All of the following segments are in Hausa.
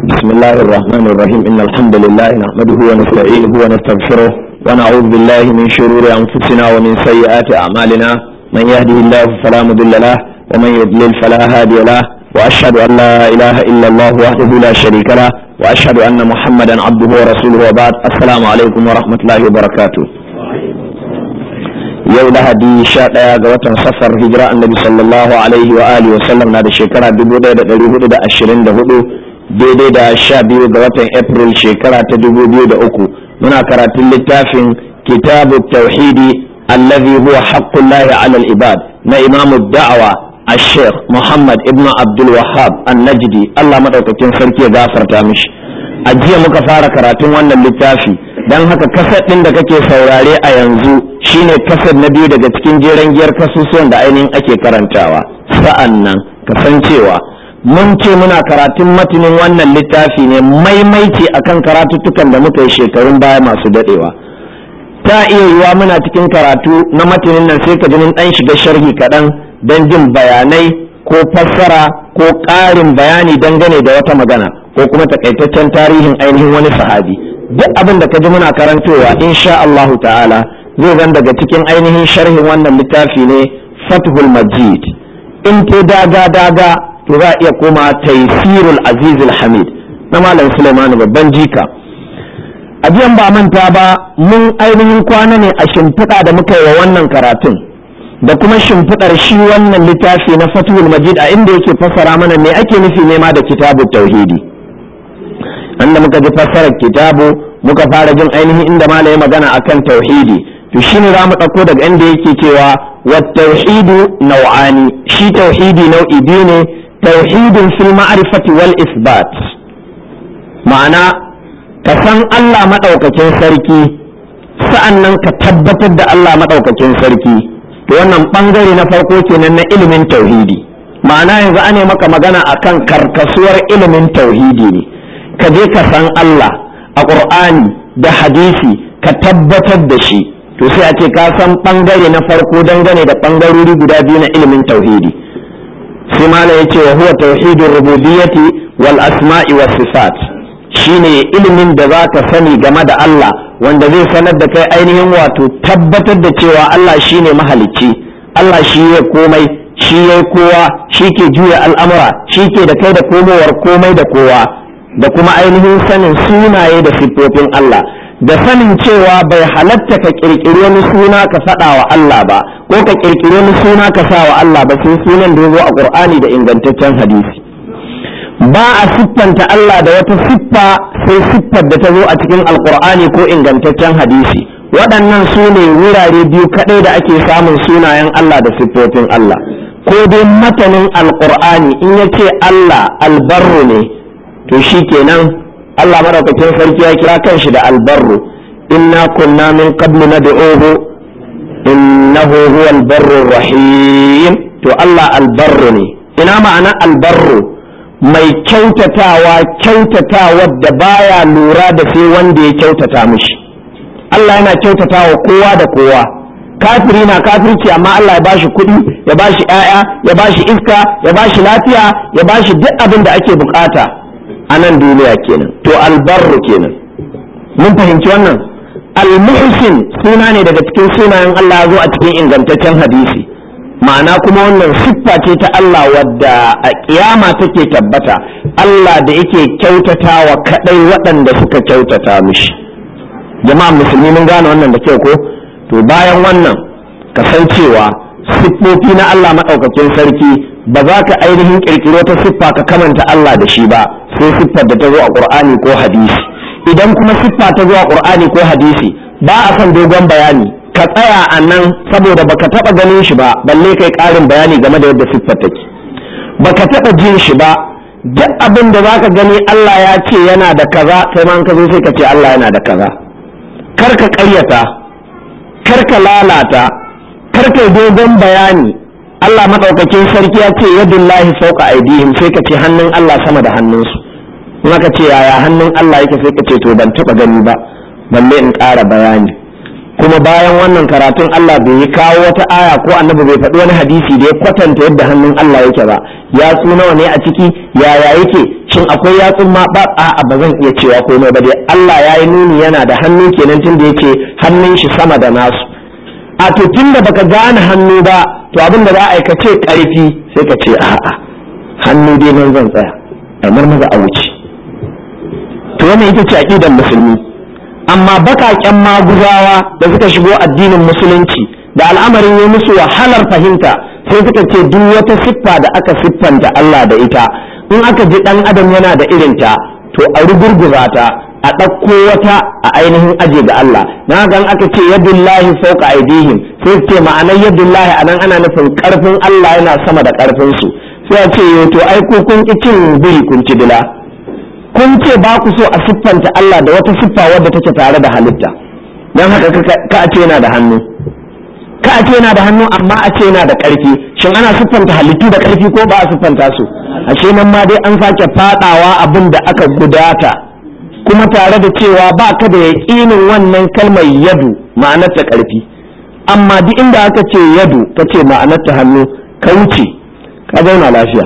بسم الله الرحمن الرحيم إن الحمد لله نحمده ونستعينه ونستغفره ونعوذ بالله من شرور أنفسنا ومن سيئات أعمالنا من يهده الله فلا مضل له ومن يضلل فلا هادي له وأشهد أن لا إله إلا الله وحده لا شريك له وأشهد أن محمدا عبده ورسوله وبعد السلام عليكم ورحمة الله وبركاته yau lahadi sha ɗaya ga watan safar hijira annabi sallallahu alaihi wa alihi wasallam na da shekara dubu ɗaya da ɗari hudu da ashirin da hudu daidai da sha biyu ga watan april shekara ta dubu biyu da uku muna karatun littafin kitabu tauhidi allazi huwa haqqullahi ala al-ibad na imamu da'awa الشيخ محمد ابن عبد الوهاب النجدي الله madaukakin sarki ya gafarta mishi a jiya muka fara karatun wannan littafi don haka kasar ɗin da kake saurare a yanzu shine kasar na biyu daga cikin jeren giyar kasusuwan da ainihin ake karantawa sa'an nan kasancewa mun ce muna karatun matinin wannan littafi ne maimaici akan karatuttukan da muka yi shekarun baya masu dadewa ta iya yiwa muna cikin karatu na matinin nan sai ka ji mun dan shiga sharhi kaɗan don jin bayanai ko fassara ko ƙarin bayani dangane da wata magana ko kuma takaitaccen tarihin ainihin wani sahabi duk abin da ka ji muna karantowa insha Allahu ta'ala zai zan daga cikin ainihin sharhin wannan littafi ne fathul majid in ke daga daga to za a iya koma taysirul azizul hamid na malam Sulaiman babban jika a jiyan ba manta ba mun ainihin kwana ne a shimfiɗa da muka yi wa wannan karatun da kuma shimfiɗar shi wannan littafi na fathul majid a inda yake fassara mana me ake nufi nema da kitabut tauhidi anda muka ji fassarar kitabu muka fara jin ainihin inda malai magana akan tauhidi to shine za mu ɗauko daga inda yake cewa wa tauhidu nau'ani shi tauhidi nau'i biyu ne tauhidin fil ma'rifati wal isbat ma'ana ka san Allah madaukakin sarki sa'annan ka tabbatar da Allah madaukakin sarki to wannan bangare na farko kenan na ilimin tauhidi ma'ana yanzu ane maka magana akan karkasuwar ilimin tauhidi ne ka je ka san Allah a ƙur'ani da hadisi ka tabbatar da shi to sai a ce ka san ɓangare na farko dangane da ɓangarori guda biyu na ilimin tauhidi sai mala ya ce wa huwa tauhidin rububiyyati wal asma'i was sifat shine ilimin da za ka sani game da Allah wanda zai sanar da kai ainihin wato tabbatar da cewa Allah shine mahalicci Allah shi ya komai shi ya kowa shi ke juya al'amura shi ke da kai da komowar komai da kowa da kuma ainihin sanin sunaye da siffofin Allah da sanin cewa bai halatta ka kirkiri wani suna ka faɗa wa Allah ba ko ka kirkiri wani suna ka sa wa Allah ba sai sunan da ya zo a Qur'ani da ingantaccen hadisi ba a siffanta Allah da wata siffa sai siffar da ta zo a cikin alkur'ani ko ingantaccen hadisi waɗannan su ne wurare biyu kaɗai da ake samun sunayen Allah da siffofin Allah ko dai matanin alkur'ani in ya ce Allah albarru ne to shi kenan Allah madaukakin sarki ya kira kanshi da albarru inna kunna min qablu nad'uhu innahu huwal barru rahim to Allah albarru ne ina ma'ana albarru mai kyautatawa kyautatawa da baya lura da sai wanda ya kyautata mishi Allah yana kyautatawa kowa da kowa kafiri na kafirci amma Allah ya bashi kuɗi ya bashi ƴaƴa ya bashi iska ya bashi lafiya ya bashi duk abin da ake bukata a nan duniya kenan to albarru kenan mun fahimci wannan almuhsin suna ne daga cikin sunayen Allah ya zo a cikin ingantaccen hadisi ma'ana kuma wannan siffa ce ta Allah wadda a kiyama take tabbata Allah da yake kyautatawa kadai waɗanda suka kyautata mishi jama'a musulmi mun gane wannan da kyau ko to bayan wannan kasancewa siffofi na Allah maɗaukakin sarki ba za ka ainihin ƙirƙiro ta siffa ka kamanta Allah da shi ba sai siffar da ta zo a ƙur'ani ko hadisi idan kuma siffa ta zo a ƙur'ani ko hadisi ba a son dogon bayani ka tsaya a nan saboda baka taɓa ganin shi ba balle kai ƙarin bayani game da yadda siffar take baka taɓa jin shi ba duk abin da za ka gani Allah ya ce yana da kaza kai ma ka zo sai ka ce Allah yana da kaza kar ka ƙaryata kar ka lalata kar ka dogon bayani Allah maɗaukakin sarki ya ce yadullahi fauka aidihim sai ka ce hannun Allah sama da hannunsu in aka ce yaya hannun Allah yake sai ka ce to ban taɓa gani ba balle in ƙara bayani kuma bayan wannan karatun Allah bai yi kawo wata aya ko annabi bai faɗi wani hadisi da ya kwatanta yadda hannun Allah yake ba ya nawa ne a ciki yaya yake shin akwai yatsun ma ba a ba zan iya cewa komai ba dai Allah ya yi nuni yana da hannu kenan tun da yake hannun shi sama da nasu a to tun da baka gane hannu ba to abin da za a yi ka ce karfi sai ka ce a'a hannu dai nan zan tsaya a marmaza a wuce to wannan ita ce aqidar musulmi amma bakaken maguzawa da suka shigo addinin musulunci da al'amarin ya musu wahalar fahimta sai suka ce duk wata siffa da aka siffanta Allah da ita in aka ji dan adam yana da irinta to a rugurguza ta a ɗauko wata a ainihin aje ga Allah na gan aka ce yadullahi fawqa aidihim sai ce ma'anar yadullahi anan ana nufin karfin Allah yana sama da karfin su sai a ce to ai ko kun ki cin biri kun ci dila kun ce ba ku so a siffanta Allah da wata siffa wadda take tare da halitta dan haka ka a ce yana da hannu ka a ce yana da hannu amma a ce yana da ƙarfi shin ana siffanta halittu da ƙarfi ko ba a siffanta su a ce nan ma dai an sake fadawa abin da aka gudata kuma tare da cewa ba ka da yaƙinin wannan kalmar yadu ma'anar ta ƙarfi amma duk inda aka ce yadu ka ce ma'anar ta hannu ka wuce ka zauna lafiya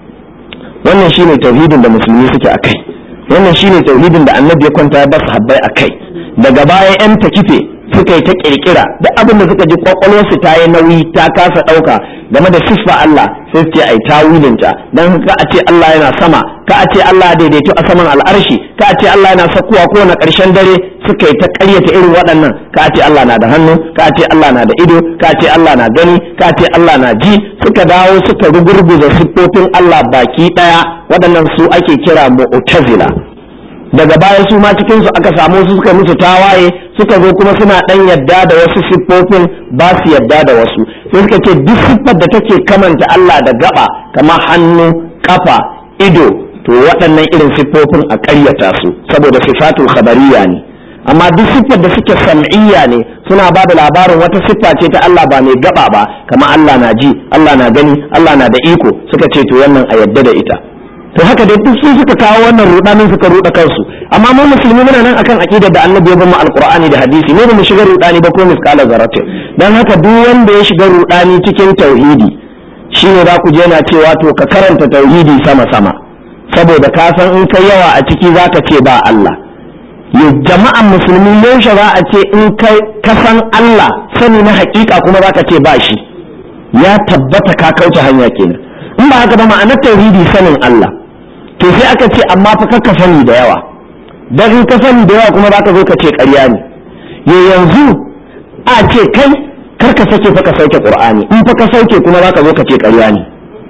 wannan shine tauhidin da musulmi suke a kai wannan shine tauhidin da annabi ya kwanta ya basu habbai a kai daga baya yan ta kife suka yi ta kirkira duk abin da suka ji kwakwalwarsu ta yi nauyi ta kasa ɗauka game da siffa Allah sai su ce ai tawilinta dan ka a ce Allah yana sama ka a ce Allah ya daidaito a saman al'arshi ka a ce Allah yana sakkuwa kowane ƙarshen dare suka yi ta ƙaryata irin waɗannan ka a ce Allah na da hannu ka a ce Allah na da ido ka a ce Allah na gani ka a ce Allah na ji suka dawo suka rugurguza siffofin Allah baki ɗaya waɗannan su ake kira mu'tazila daga baya su ma cikin su aka samu su suka musu tawaye suka zo kuma suna dan yadda da wasu siffofin ba su yadda da wasu sai suka ce duk siffar da take kamanta Allah da gaba kamar hannu kafa ido to waɗannan irin siffofin a ƙaryata su saboda sifatul khabariya ne amma duk siffar da suke sam'iyya ne suna ba da labarin wata siffa ce ta Allah ba mai gaba ba kamar Allah na ji Allah na gani Allah na da iko suka ce to wannan a yadda da ita to haka dai duk sun suka kawo wannan rudanin suka ruda kansu amma mu musulmi muna nan akan aqidar da annabi ya bamu alqur'ani da hadisi ne ba mu shiga rudani ba ko misqala zarrate dan haka duk wanda ya shiga rudani cikin tauhidi shine za ku je na cewa to ka karanta tauhidi sama sama saboda ka san in kai yawa a ciki zaka ce ba Allah ya jama'an musulmi yaushe za a ce in kai ka san Allah sani na hakika kuma zaka ce ba shi ya tabbata ka kauce hanya kenan in ba haka ba ma'anar tauhidi sanin Allah to sai aka ce amma fa ka sani da yawa dan in ka sani da yawa kuma zaka zo ka ce ƙarya ne ya yanzu a ce kai kar ka sake fa ka sauke qur'ani in fa ka sauke kuma zaka zo ka ce ƙarya ne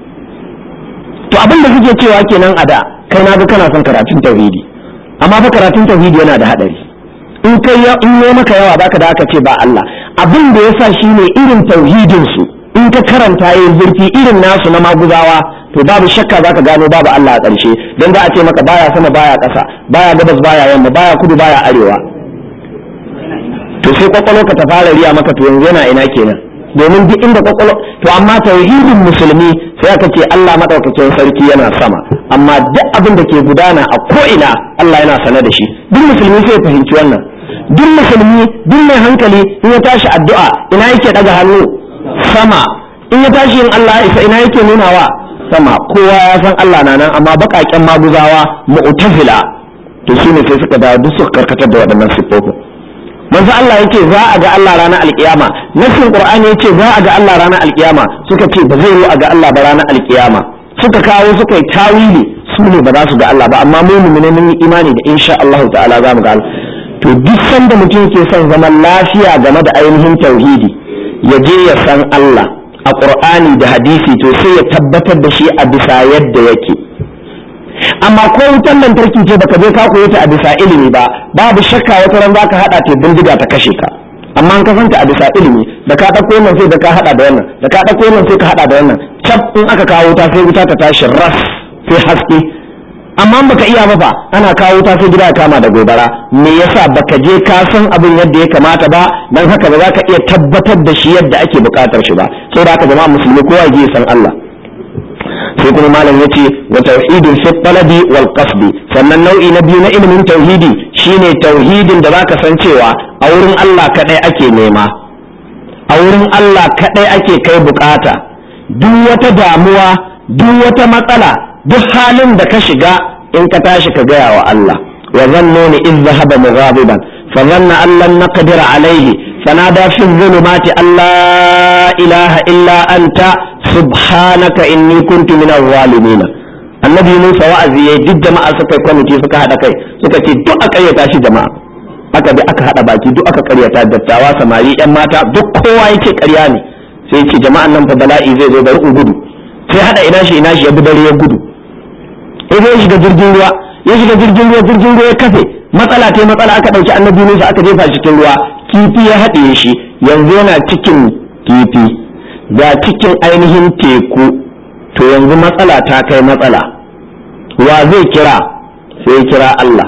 to abin da suke cewa kenan a da kai na ga kana son karatun tauhidi amma fa karatun tauhidi yana da hadari in kai in yi maka yawa baka da aka ce ba Allah abin da yasa shine irin tauhidin su in ka karanta yin zurfi irin nasu na maguzawa to babu shakka zaka gano babu Allah a ƙarshe don za a ce maka baya sama baya ƙasa baya gabas baya yamma baya kudu baya arewa to sai kwakwalo ka ta fara riya maka to yanzu yana ina kenan domin duk inda kwakwalo to amma tauhidin musulmi sai aka ce Allah madaukakin sarki yana sama amma duk abin da ke gudana a ko ina Allah yana sane da shi duk musulmi sai ya fahimci wannan duk musulmi duk mai hankali in ya tashi addu'a ina yake daga hannu sama in ya tashi yin Allah isa ina yake nunawa sama kowa ya san Allah na nan amma baƙaƙen maguzawa mu'tazila to shine sai suka dawo duk suka karkatar da waɗannan siffofin manzo Allah yake za a ga Allah ranar alkiyama nasin qur'ani yace za a ga Allah ranar alkiyama suka ce ba zai yi a ga Allah ba ranar alkiyama suka kawo suka yi tawili su ne ba za su ga Allah ba amma mu mu'mini mun yi imani da insha Allah ta'ala za mu ga Allah to duk sanda mutum ke son zaman lafiya game da ainihin tauhidi ya je ya san Allah a ƙur'ani da hadisi to sai ya tabbatar da shi a bisa yadda yake amma ko wutar lantarki ce baka je ka koyi ta a bisa ilimi ba babu shakka wata ran zaka hada ta bindiga ta kashe ka amma an ka santa a bisa ilimi da ka dauko wannan sai da ka hada da wannan da ka dauko wannan sai ka hada da wannan cap in aka kawo wuta sai wuta ta tashi ras sai haske amma baka iya ba fa ana kawo wuta sai gida ya kama da gobara me yasa baka je ka san abin yadda ya kamata ba dan haka ba za ka iya tabbatar da shi yadda ake bukatar shi ba saboda haka jama'a musulmi kowa ya san Allah sai kuma malam yace wa tauhidin fi talabi wal qasdi sannan nau'i na biyu na ilimin tauhidi shine tauhidin da zaka san cewa a wurin Allah kadai ake nema a wurin Allah kadai ake kai bukata duk wata damuwa duk wata matsala duk halin da ka shiga in ka tashi ka gaya wa Allah wa zannuni iz zahaba mughadiban fa zanna an lan naqdir alayhi fanada fi dhulumati alla ilaha illa anta subhanaka inni kuntu min adh-dhalimin annabi Musa wa'azi yayi duk jama'a suka kwamiti suka hada kai suka ce duk a karyata shi jama'a aka bi aka hada baki duk aka karyata dattawa samari yan mata duk kowa yake karya ne sai ce jama'an nan fa bala'i zai zo bari in gudu sai hada ina shi ina shi ya bi dare ya gudu idan ya shiga jirgin ruwa ya shiga jirgin ruwa jirgin ruwa ya kafe matsala ta matsala aka dauki annabi Musa aka jefa shi cikin ruwa kifi ya haɗe shi yanzu yana cikin kifi ga cikin ainihin teku to yanzu matsala ta kai matsala wa zai kira sai kira Allah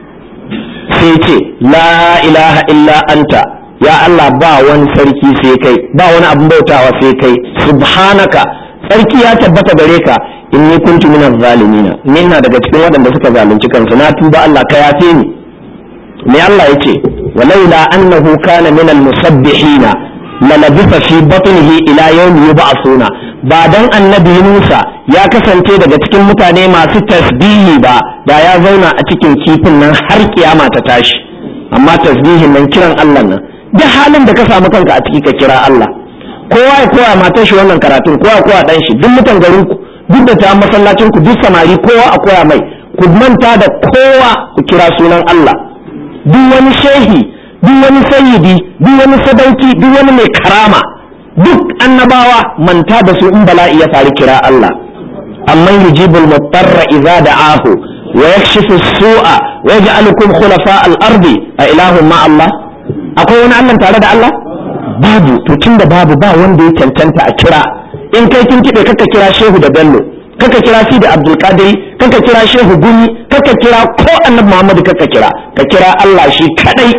sai ce la ilaha illa anta ya Allah ba wani sarki sai kai ba wani abin bautawa sai kai subhanaka sarki ya tabbata gare ka inni kuntu minaz zalimina ni ina daga cikin waɗanda suka zalunci kansu na tuba Allah ka yafe ni me Allah yace walaula annahu kana minal musabbihina lalabisa fi batnihi ila yawmi yub'athuna ba dan annabi Musa ya kasance daga cikin mutane masu tasbihi ba da ya zauna a cikin kifin nan har kiyama ta tashi amma tasbihin nan kiran Allah nan duk halin da ka samu kanka a ciki ka kira Allah kowa ya koya matar shi wannan karatun kowa ya koya dan shi duk mutan garin ku duk da ta masallacin ku duk samari kowa a koya mai ku manta da kowa ku kira sunan Allah duk wani shehi duk wani sayyidi duk wani sadauki duk wani mai karama duk annabawa manta da su in bala'i ya faru kira Allah amma yujibul mutarra idza da'ahu wa yakshifu su'a wa yaj'alukum khulafa al-ardi a ilahun ma Allah akwai wani Allah tare da Allah babu to tunda babu ba wanda ya cancanta a kira in kai kin kibe kaka kira shehu da bello kaka kira shi da abdul qadiri kaka kira shehu gumi kaka kira ko annabi muhammad kaka kira ka kira Allah shi kadai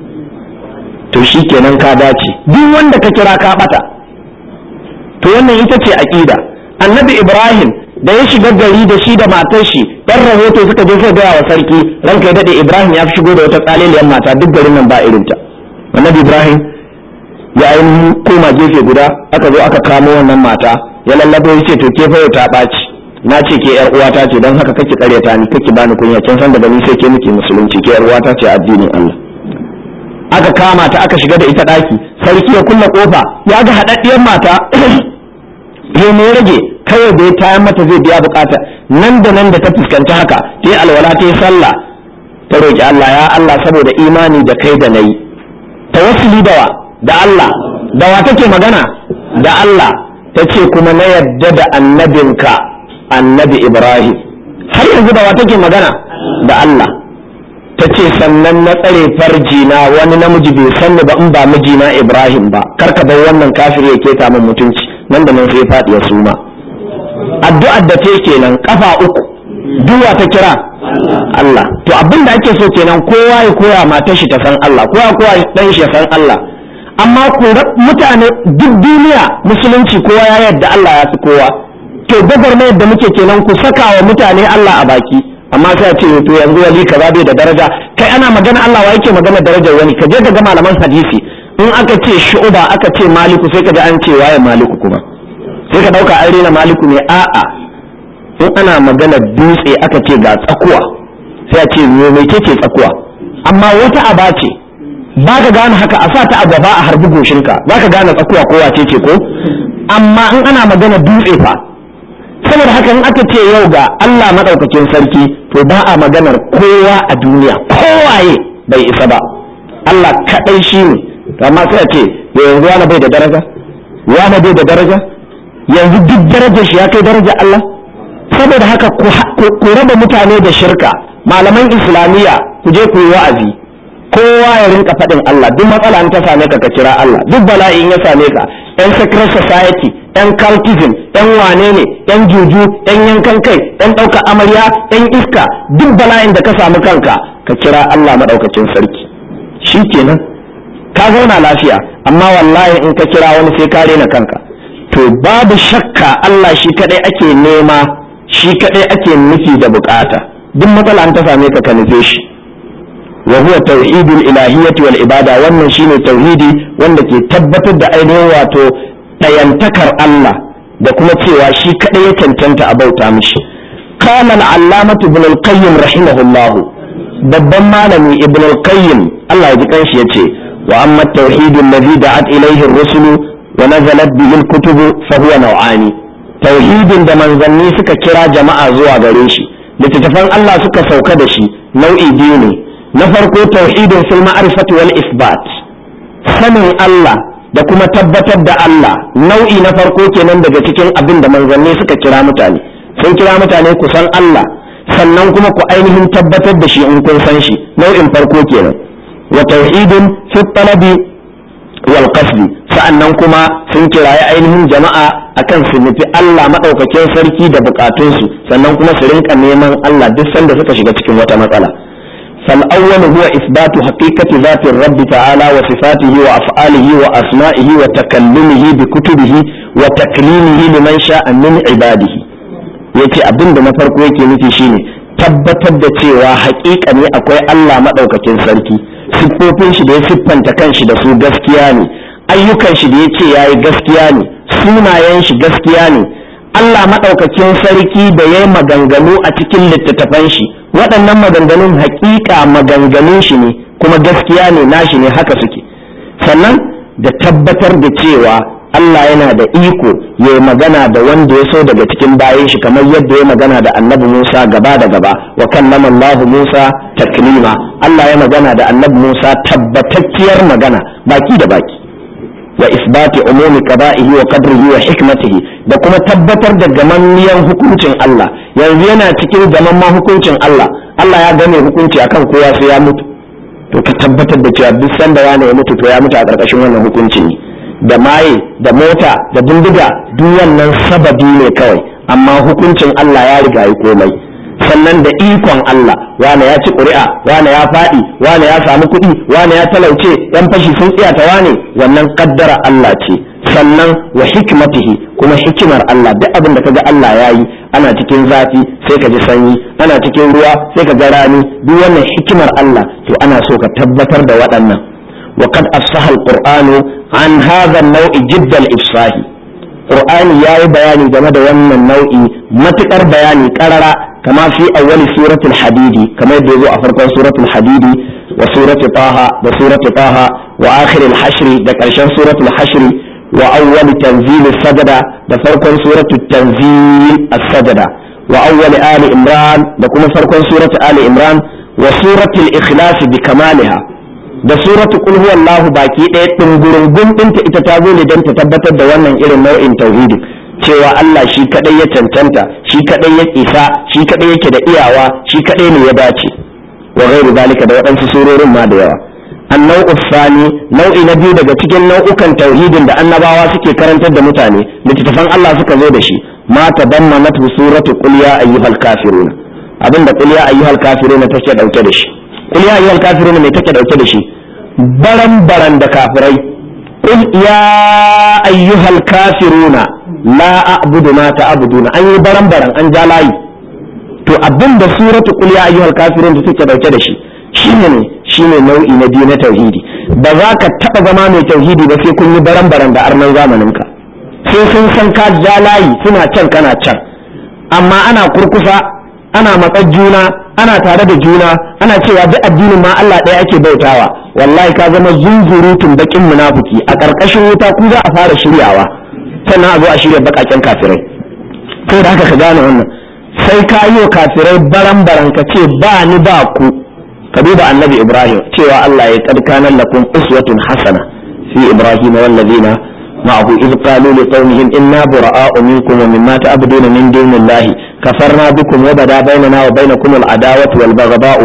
to shi kenan ka dace duk wanda ka kira ka bata to wannan ita ce aqida annabi ibrahim da ya shiga gari da shi da matar shi dan rahoto suka je suka gaya wa sarki ranka ya dade ibrahim ya fi shigo da wata tsaliliyar mata duk garin nan ba irinta annabi ibrahim ya ainihin koma gefe guda aka zo aka kamo wannan mata ya lallabo ya ce to ke fa ta ɓaci na ce ke yar uwata ce don haka kake karyata ni kake bani kunya kin san daga ni sai ke miki musulunci ke yar uwata ce addinin Allah aka kama ta aka shiga da ita daki sarki ya kulle kofa ya ga hadaddiyar mata ya ne rage kawai da ya tayar mata zai biya bukata nan da nan da ta fuskanci haka ta yi alwala ta yi sallah ta roki Allah ya Allah saboda imani da kai da nayi tawassuli da wa da Allah da wa take magana da Allah ta ce kuma na yadda da annabinka annabi Ibrahim har yanzu da wa take magana da Allah ta ce sannan na tsare farjina wani namiji bai sanni ba in ba mijina Ibrahim ba karka bar wannan kafir ya keta min mutunci nan da nan sai faɗi ya suma addu'ar da ta kenan kafa uku duwa ta kira Allah to abin da ake so kenan kowa ya koya matar shi ta san Allah kowa kowa dan shi ya san Allah amma ku mutane duk duniya musulunci kowa ya yarda Allah ya fi kowa to gwagwarmayar da muke kenan ku saka wa mutane Allah a baki amma sai a ce to yanzu wali kaza bai da daraja kai ana magana Allah wa yake magana darajar wani ka je ka ga malaman hadisi in aka ce shu'uba aka ce maliku sai ka ji an ce waye maliku kuma sai ka dauka an rena maliku ne a'a in ana magana dutse aka ce ga tsakuwa sai a ce me mai ce tsakuwa amma wata aba ce ba ka gane haka a sa ta a gaba a harbi goshinka za ka gane tsakuwa ko wace ce ko amma in ana magana dutse fa saboda haka in aka ce yau ga Allah maɗaukakin sarki to ba a maganar kowa a duniya kowaye bai isa ba Allah kaɗai shi ne amma sai a ce yanzu wani bai da daraja wani bai da daraja yanzu duk darajar shi ya kai daraja Allah saboda haka ku raba mutane da shirka malaman islamiyya ku je ku yi wa'azi kowa ya rinka faɗin Allah duk matsala in ta same ka ka kira Allah duk bala'i in ya same ka yan secret society yan cultism yan wane ne yan juju yan yankan kai yan ɗauka amarya yan iska duk bala'in da ka samu kanka ka kira Allah maɗaukacin sarki shi kenan ka zauna lafiya amma wallahi in ka kira wani sai ka rena kanka to babu shakka Allah shi kadai ake nema shi kadai ake nufi da bukata duk matsala an ta same ka ka nufe shi wa huwa tauhidul ilahiyyati wal ibada wannan shine tauhidi wanda ke tabbatar da ainihin wato dayantakar Allah da kuma cewa shi kadai ya cancanta a bauta mishi قال العلامة ابن القيم رحمه الله babban malami ibn al-qayyim Allah ya ji kanshi yace wa amma at-tauhid alladhi da'at ilayhi ar-rusulu wa nazalat bihi al-kutubu fa huwa naw'ani tauhidin da manzanni suka kira jama'a zuwa gare shi littattafan Allah suka sauka da shi nau'i biyu ne na farko tauhidin fil ma'rifati wal isbat sanin Allah da kuma tabbatar da Allah nau'i na farko kenan daga cikin abin da manzanni suka kira mutane sun kira mutane ku san Allah sannan kuma ku ainihin tabbatar da shi in kun san shi nau'in farko kenan wa tauhidin fi talabi wal qasdi sa'annan kuma sun kirayi ainihin jama'a akan su nufi Allah madaukakin sarki da bukatunsu sannan kuma su rinka neman Allah duk sanda suka shiga cikin wata matsala فالأول هو إثبات حقيقة ذات الرب تعالى وصفاته وأفعاله وأسمائه وتكلمه بكتبه وتكليمه لمن شاء من عباده yace abin da na farko yake nufi shine tabbatar da cewa haƙiƙa ne akwai Allah maɗaukakin sarki siffofin shi da ya siffanta kanshi da su gaskiya ne ayyukan shi da ya ce ya yi gaskiya ne sunayen shi gaskiya ne Allah maɗaukakin sarki da ya yi maganganu a cikin littattafan shi waɗannan maganganun haƙiƙa maganganun shi ne kuma gaskiya ne nashi ne haka suke sannan da tabbatar da cewa Allah yana da iko ya yi magana da wanda ya so daga cikin bayan shi kamar yadda ya magana da annabi Musa gaba da gaba wa kallama Allah Musa taklima Allah ya magana da annabi Musa tabbatacciyar magana baki da baki wa isbati umumi qada'ihi wa qadrihi wa hikmatihi da kuma tabbatar da gamanniyan hukuncin Allah yanzu yana cikin gamamman hukuncin Allah Allah ya game hukunci akan kowa sai ya mutu to ka tabbatar da cewa duk sanda wani ya mutu to ya mutu a ƙarƙashin wannan hukuncin ne da maye da mota da bindiga duk wannan sababi ne kawai amma hukuncin Allah ya riga yi komai sannan da ikon Allah wane ya ci ƙuri'a wane ya faɗi wane ya samu kuɗi wane ya talauce yan fashi sun tsiyata wane wannan kaddara Allah ce sannan wa hikmatihi kuma hikimar Allah duk abin da kaga Allah ya yi ana cikin zafi sai ka ji sanyi ana cikin ruwa sai ka ga rani duk wannan hikimar Allah to ana so ka tabbatar da waɗannan وقد أفصح القرآن عن هذا النوع جد الإفصاح قرآن يا بياني جمد ومن النوع متكر بياني كرر كما في أول سورة الحديد كما يبدو أفرق سورة الحديد وسورة طه وسورة طه وآخر الحشر ذكرشان سورة الحشر وأول تنزيل السجدة دفرق سورة التنزيل السجدة وأول آل إمران دكما فرق سورة آل إمران وسورة الإخلاص بكمالها da suratu qul huwallahu baki ɗaya ɗungurungun ɗinta ita ta zo ne don ta tabbatar da wannan irin nau'in tauhidi cewa Allah shi kadai ya cancanta shi kadai ya isa shi kadai yake da iyawa shi kadai ne ya dace wa ghairu zalika da waɗansu surorin ma da yawa annau sani nau'i na biyu daga cikin nau'ukan tauhidin da annabawa suke karantar da mutane littattafan Allah suka zo da shi ma tadammanat suratu qul ya ayyuhal kafiruna abinda qul ya ayyuhal kafiruna take dauke da shi qul ya ayyuhal kafiruna me take dauke da shi baran baran da kafirai qul ya ayyuhal kafiruna la a'budu ma ta'buduna an yi baran baran an ja layi to abinda suratu qul ya ayyuhal kafirun da take dauke da shi shine ne shine nau'i na biyu na tauhidi ba za ka taba zama mai tauhidi ba sai kun yi baran baran da arnan zamanin ka sai sun san ka ja layi suna can kana can amma ana kurkusa ana matsar juna ana tare da juna ana cewa duk addinin ma Allah ɗaya ake bautawa wallahi ka zama zunzurutun bakin munafiki a ƙarƙashin wuta ku za a fara shiryawa sannan a zo a shirya baƙaƙen kafirai sai da haka ka gane wannan sai ka yi wa kafirai baran baran ka ce ba ni ba ku ka duba annabi ibrahim cewa Allah ya kad kana lakum uswatun hasana fi ibrahim wallazina معه إذ قالوا لقومهم إنا براء منكم ومما تعبدون من دون الله كفرنا بكم وبدا بيننا وبينكم العداوة والبغضاء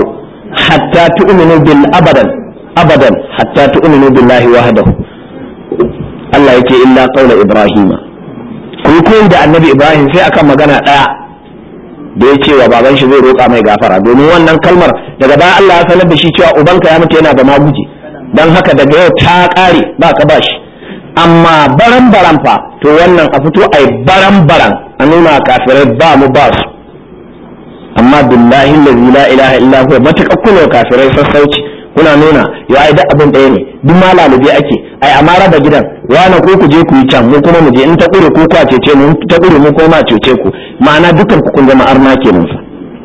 حتى تؤمنوا بالأبدا أبدا حتى تؤمنوا بالله وحده الله يكي إلا قول إبراهيم kun koyi da annabi ibrahim sai akan magana ɗaya da ya ce wa baban shi zai roƙa mai gafara domin wannan kalmar daga baya Allah ya sanar da shi cewa ubanka ya mutu yana da maguji don haka daga yau ta ƙare ba ka ba shi amma baran baran fa to wannan a fito ai baran baran a nuna kafirai ba mu ba su amma billahi allazi la ilaha illa huwa mataka kuno kafirai sassauci kuna nuna ya ai da abin ɗaya ne duk ma lalube ake ai amma raba gidan wani ko ku je ku yi can mu kuma mu je in ta ƙure ku kwa cece mu ta ƙure mu kuma cece ku ma'ana dukkan ku kun zama arna kenan fa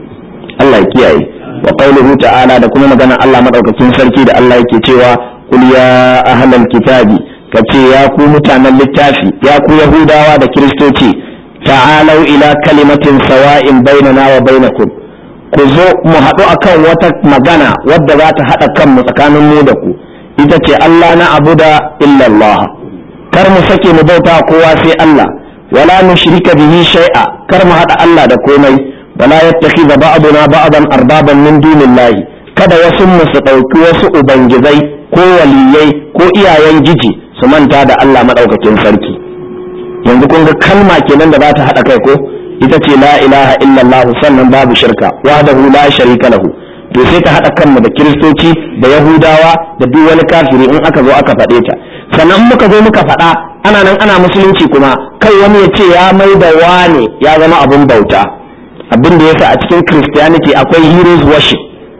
Allah ya kiyaye wa qawluhu ta'ala da kuma magana Allah madaukakin sarki da Allah yake cewa qul ya ahlal kitabi kace ya ku mutanen littafi ya ku yahudawa da kiristoci ta'alau ila kalimatin sawa'in bainana wa bainakum ku zo mu haɗu akan wata magana wadda za ta haɗa kanmu tsakanin mu da ku ita ce Allah na abuda illallah kar mu sake mu bauta kowa sai Allah wala nushrika bihi shay'a kar mu haɗa Allah da komai wala yattakhidha ba'duna ba'dan arbaban min dunillahi kada wasu mu su ɗauki wasu ubangizai ko waliyai ko iyayen giji su manta da Allah madaukakin sarki yanzu kun ga kalma kenan da za ta haɗa kai ko ita ce la ilaha illallah sannan babu shirka wahdahu la sharika lahu to sai ta haɗa kanmu da kiristoci da yahudawa da duk wani kafiri in aka zo aka faɗe ta sannan muka zo muka faɗa ana nan ana musulunci kuma kai wani ya ce ya mai da wane ya zama abun bauta abin da yasa a cikin christianity akwai heroes worship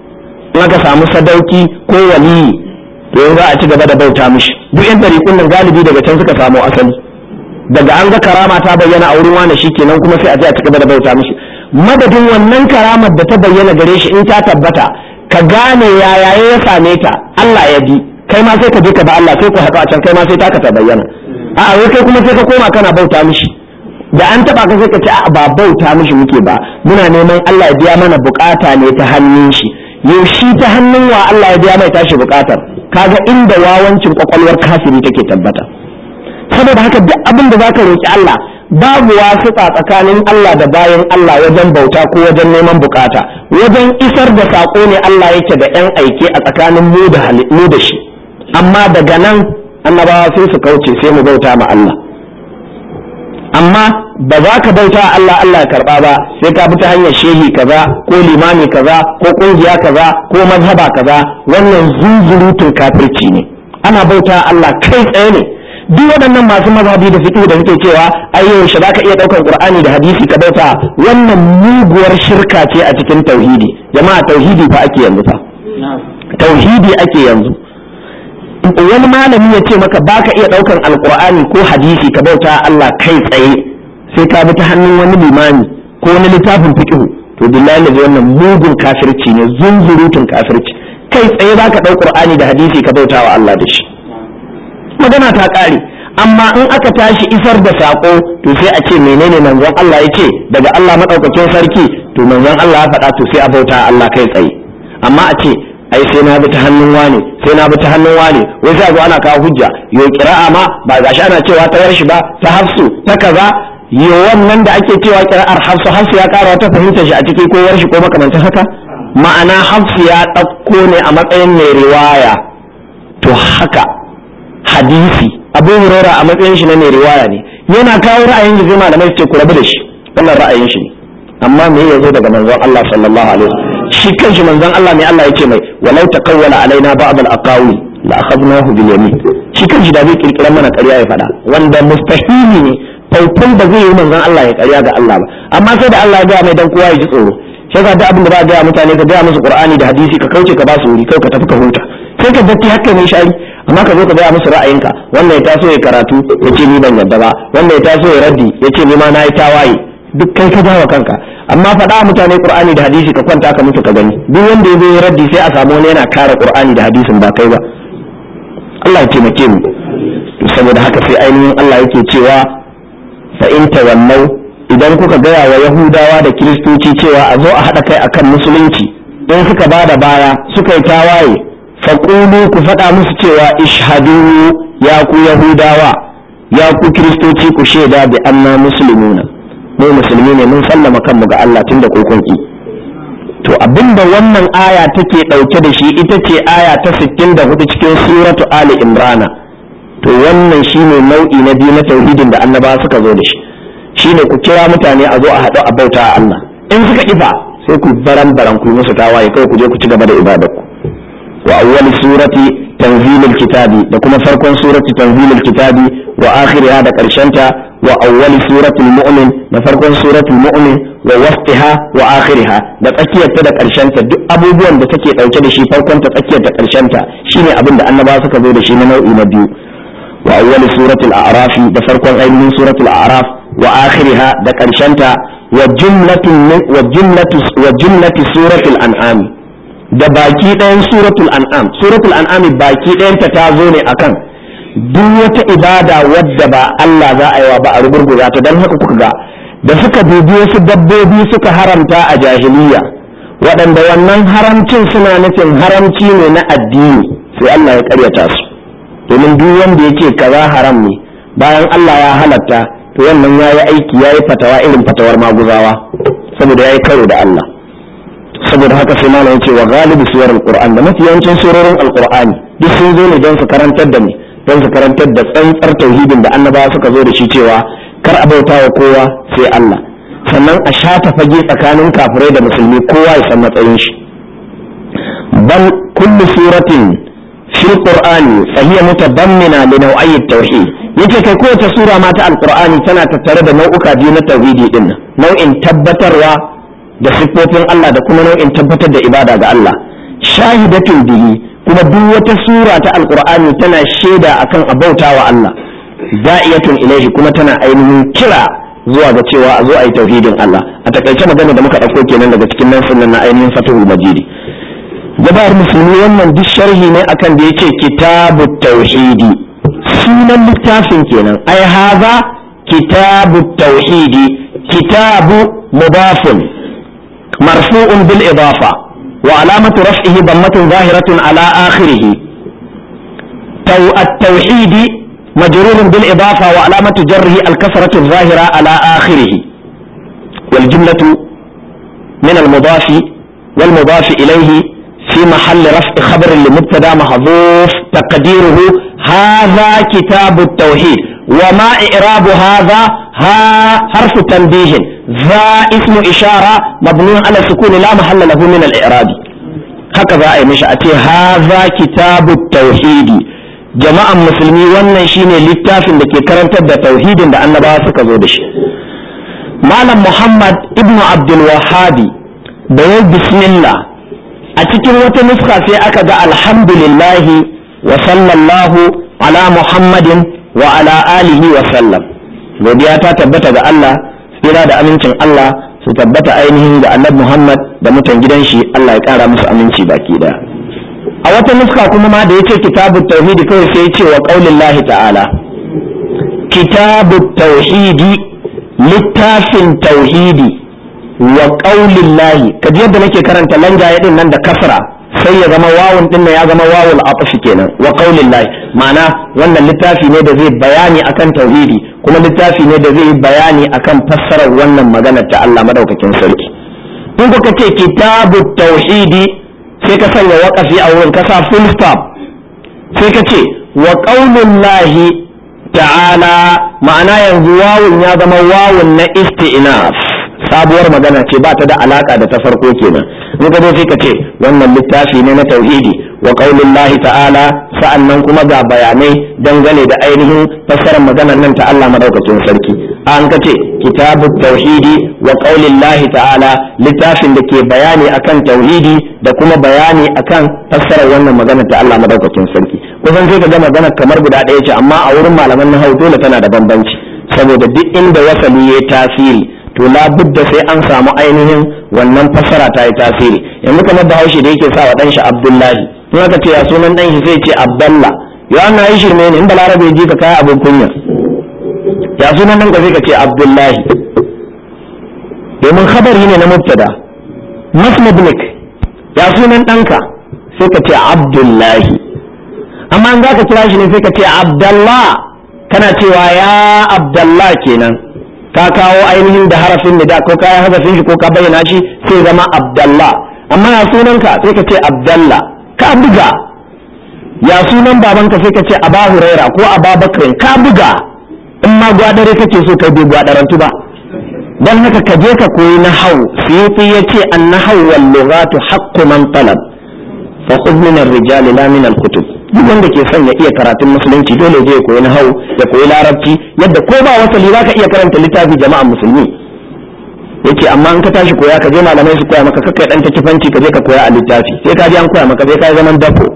in aka samu sadauki ko waliyi to yanzu a ci gaba da bauta mishi duk yan ɗariƙun nan galibi daga can suka samu asali daga an ga karama ta bayyana a wurin wani shi kenan kuma sai a je a cigaba da bauta mishi madadin wannan karamar da ta bayyana gare shi in ta tabbata ka gane yaya ya same ta Allah ya bi kai ma sai ka je ka ba Allah sai ku haɗu a can kai ma sai taka ta bayyana a'a wai kai kuma sai ka koma kana bauta mishi da an taba ka sai ka ce a ba bauta mishi muke ba muna neman Allah ya biya mana bukata ne ta hannun shi yaushe ta hannun wa Allah ya biya mai tashi bukatar kaga inda wawancin kwakwalwar kafiri take tabbata saboda haka duk abin da zaka roki Allah babu wasiƙa tsakanin Allah da bayan Allah wajen bauta ko wajen neman bukata wajen isar da saƙo ne Allah yake da yan aike a tsakanin mu da mu da shi amma daga nan annabawa sai su kauce sai mu bauta ma Allah amma ba za ka bauta Allah Allah ya karba ba sai ka bi ta hanyar shehi kaza ko limami kaza ko kungiya kaza ko mazhaba kaza wannan zunzurutun kafirci ne ana bauta Allah kai tsaye ne duk waɗannan masu mazhabi da fiqh da suke cewa ai yaushe zaka iya ɗaukar qur'ani da hadisi ka bauta wannan muguwar shirka ce a cikin tauhidi jama'a tauhidi fa ake yanzu fa tauhidi ake yanzu wani malami ya ce maka baka iya ɗaukar alqur'ani ko hadisi ka bauta Allah kai tsaye sai ka bi ta hannun wani limami ko wani littafin fiqh to billahi da wannan mugun kafirci ne zunzurutun kafirci kai tsaye zaka ɗau qur'ani da hadisi ka bauta wa Allah da shi magana ta ƙare amma in aka tashi isar da saƙo to sai a ce menene manzon Allah ya ce daga Allah maɗaukakin sarki to manzon Allah ya faɗa to sai a bauta Allah kai tsaye amma a ce ai sai na bi ta hannun wane sai na bi ta hannun wane wai sai zo ana kawo hujja yo kira'a ma ba gashi ana cewa ta yarshi ba ta hafsu ta kaza yo wannan da ake cewa kira'ar hafsu hafsu ya ƙara wata fahimtar shi a ciki ko yarshi ko makamantan haka ma'ana hafsu ya ɗauko ne a matsayin mai riwaya to haka hadisi abu hurora a matsayin shi na mai riwaya ne yana kawo ra'ayin shi zai malamai su ce ku rabu da shi wannan ra'ayin shi ne amma me ya zo daga manzon Allah sallallahu alaihi wasallam shi kanshi manzon Allah ne Allah yake mai walau taqawwala alaina ba'd al-aqawi la akhadnahu bil yamin shi kanshi da zai kirkira mana ƙarya ya faɗa wanda mustahili ne faufan ba zai yi manzon Allah ya ƙarya ga Allah ba amma sai da Allah ya ga mai dan kowa ya ji tsoro sai ka da abin da ba ga mutane ka ga musu Qur'ani da hadisi ka kauce ka ba su wuri kai ka tafi ka huta sai ka datti haka ne shari amma ka zo ka gaya musu ra'ayinka wanda ya taso ya karatu ya ce ni ban yadda ba wanda ya taso ya raddi ya ce ni ma na yi tawaye duk kai ka jawa kanka amma faɗa mutane qur'ani da hadisi ka kwanta ka mutu ka gani duk wanda ya zo ya raddi sai a samu wani yana kare qur'ani da hadisin ba kai ba Allah ya taimake mu to saboda haka sai ainihin Allah yake cewa fa in tawallau idan kuka gaya wa yahudawa da kiristoci cewa a zo a haɗa kai akan musulunci in suka ba da baya suka yi tawaye faƙulu ku faɗa musu cewa ishhadu ya ku yahudawa ya ku kiristoci ku shaida bi anna muslimuna mu musulmi ne mun sallama kanmu ga Allah tun da kokonki to abinda wannan aya take ɗauke da shi ita ce aya ta 64 cikin suratu ali imrana to wannan shine nau'i na biyu na tauhidin da annabawa suka zo da shi shine ku kira mutane a zo a haɗu a bauta a Allah in suka kifa sai ku baran baran ku musu tawaye kawai ku je ku ci gaba da ibadarku وأول سورة تنزيل الكتاب لكم فرق سورة تنزيل الكتاب وآخرها دا كرشنتا وأول سورة المؤمن لفرق سورة المؤمن wa wasfiha wa akhiriha da tsakiyarta da ta duk abubuwan da take dauke da shi farkon ta tsakiyar ta karshen ta shine abin da annabawa suka zo da shi na nau'i na biyu wa awwal suratul a'raf da farkon ainihin suratul a'raf wa akhiriha da karshen ta wa jumlatu wa jumlatu wa jumlatu suratul an'am da baki ɗayan suratul an'am suratul an'am baki ɗayanta ta zo ne akan duk wata ibada wadda ba Allah za a yi wa ba a rugurguza ta don haka kuka ga da suka dubi wasu dabbobi suka haramta a jahiliya waɗanda wannan haramcin suna nufin haramci ne na addini sai Allah ya karyata su domin duk wanda ya ce kaza haram ne bayan Allah ya halatta to wannan ya yi aiki ya yi fatawa irin fatawar maguzawa saboda ya yi karo da Allah saboda haka sai malam ce wa galibi suwar alquran da mafi yawancin surorin alqur'ani duk sun zo ne don su karantar da ni don su karantar da tsantsar tauhidin da annabawa suka zo da shi cewa kar a bauta wa kowa sai Allah sannan a shata fage tsakanin kafirai da musulmi kowa ya san matsayin shi bal kullu suratin fil qur'ani fa hiya mutadammina li naw'i at-tauhid yace kai kowace sura ma ta alqur'ani tana tattare da nau'uka biyu na tauhidi din nau'in tabbatarwa da siffofin Allah da kuma nau'in tabbatar da ibada ga Allah shahidatun bihi kuma duk wata sura ta alqur'ani tana shaida akan abauta wa Allah da'iyatun ilaihi kuma tana ainihin kira zuwa ga cewa a zo a yi tauhidin Allah a takaice magana da muka ɗauko kenan daga cikin nan sunan na ainihin fatihul majidi jama'ar musulmi wannan duk sharhi ne akan da yake kitabu tauhidi sunan littafin kenan ai haza kitabu tauhidi kitabu mudafun marfu'un bil idafa wa alamatu raf'ihi dammatun zahiratun ala akhirih التوحيد مجرور بالإضافة وعلامة جره الكسرة الظاهرة على آخره والجملة من المضاف والمضاف إليه في محل رفع خبر لمبتدا محذوف تقديره هذا كتاب التوحيد وما إعراب هذا ها حرف تنبيه ذا اسم إشارة مبني على السكون لا محل له من الإعراب هكذا أي مش هذا كتاب التوحيد jama'an musulmi wannan shine littafin da ke karantar da tauhidin da annabawa suka zo da shi malam muhammad ibnu abdul wahabi da ya bismillah a cikin wata nuska sai aka ga alhamdulillahi wa sallallahu ala muhammadin wa ala alihi wa sallam godiya ta tabbata ga Allah tsira da amincin Allah su tabbata ainihin ga annabi muhammad da mutan gidan shi Allah ya kara musu aminci baki daya a wata nuska kuma ma da ya ce kitabu tauhidi kawai sai ya ce wa ƙaunin ta'ala kitabu tauhidi littafin tauhidi wa ƙaunin lahi kaji yadda nake karanta lanjaye din nan da kasra sai ya zama wawun din ya zama wawul atafi kenan wa ƙaunin lahi ma'ana wannan littafi ne da zai bayani akan tauhidi kuma littafi ne da zai bayani akan fassarar wannan magana ta Allah madaukakin sarki in kuka ce kitabu tauhidi sai ka sanya waƙafi a wurin kasa full stop sai ka ce wa ƙaunin lahi ta'ala ma'ana yanzu wawun ya zama wawun na isti'naf sabuwar magana ce ba ta da alaka da ta farko kenan in ka zo sai ka ce wannan littafi ne na tauhidi wa ƙaunin lahi ta'ala sa'annan kuma ga bayanai dangane da ainihin fassarar maganar nan ta Allah madaukakin sarki an ka ce kitabu tauhidi wa ƙaunin lahi ta'ala littafin da ke bayani akan tauhidi da kuma bayani akan fassarar wannan magana ta Allah madaukakin sarki kusan sai ka ga magana kamar guda ɗaya ce amma a wurin malaman nahau dole tana da bambanci saboda duk inda wasali ya tasiri to labudda sai an samu ainihin wannan fassara ta yi tasiri yanzu kamar bahaushe da yake sa wa ɗan shi abdullahi in aka ce ya sunan ɗan shi sai ce abdallah ya an yi shirme ne in balarabe ji ka kaya abin kunya ya sunan ɗan ka sai ka ce abdullahi domin khabari ne na mubtada masmudnik ya sunan ɗanka sai ka ce abdullahi amma an za ka kira shi ne sai ka ce abdallah kana cewa ya abdallah kenan ka kawo ainihin da harafin nida ko kayan harafin shi ko ka bayyana shi sai zama abdallah amma ya sunanka sai ka ce abdallah ka buga ya sunan babanka sai ka ce aba huraira ko aba bakrin ka buga in ma gwadare kake so kai bai gwadarantu ba dan haka ka je ka koyi nahau suyuti yace an-nahau wal lughatu haqqu man talab fa khudh min ar-rijali la min al-kutub duk wanda ke son ya iya karatun musulunci dole zai koyi nahau ya koyi larabci yadda ko ba wasali zaka iya karanta littafi jama'an musulmi yace amma in ka tashi koya ka je malamai su koya maka kakkai dan takifanci ka je ka koya a littafi sai ka je an koya maka sai ka zaman dafo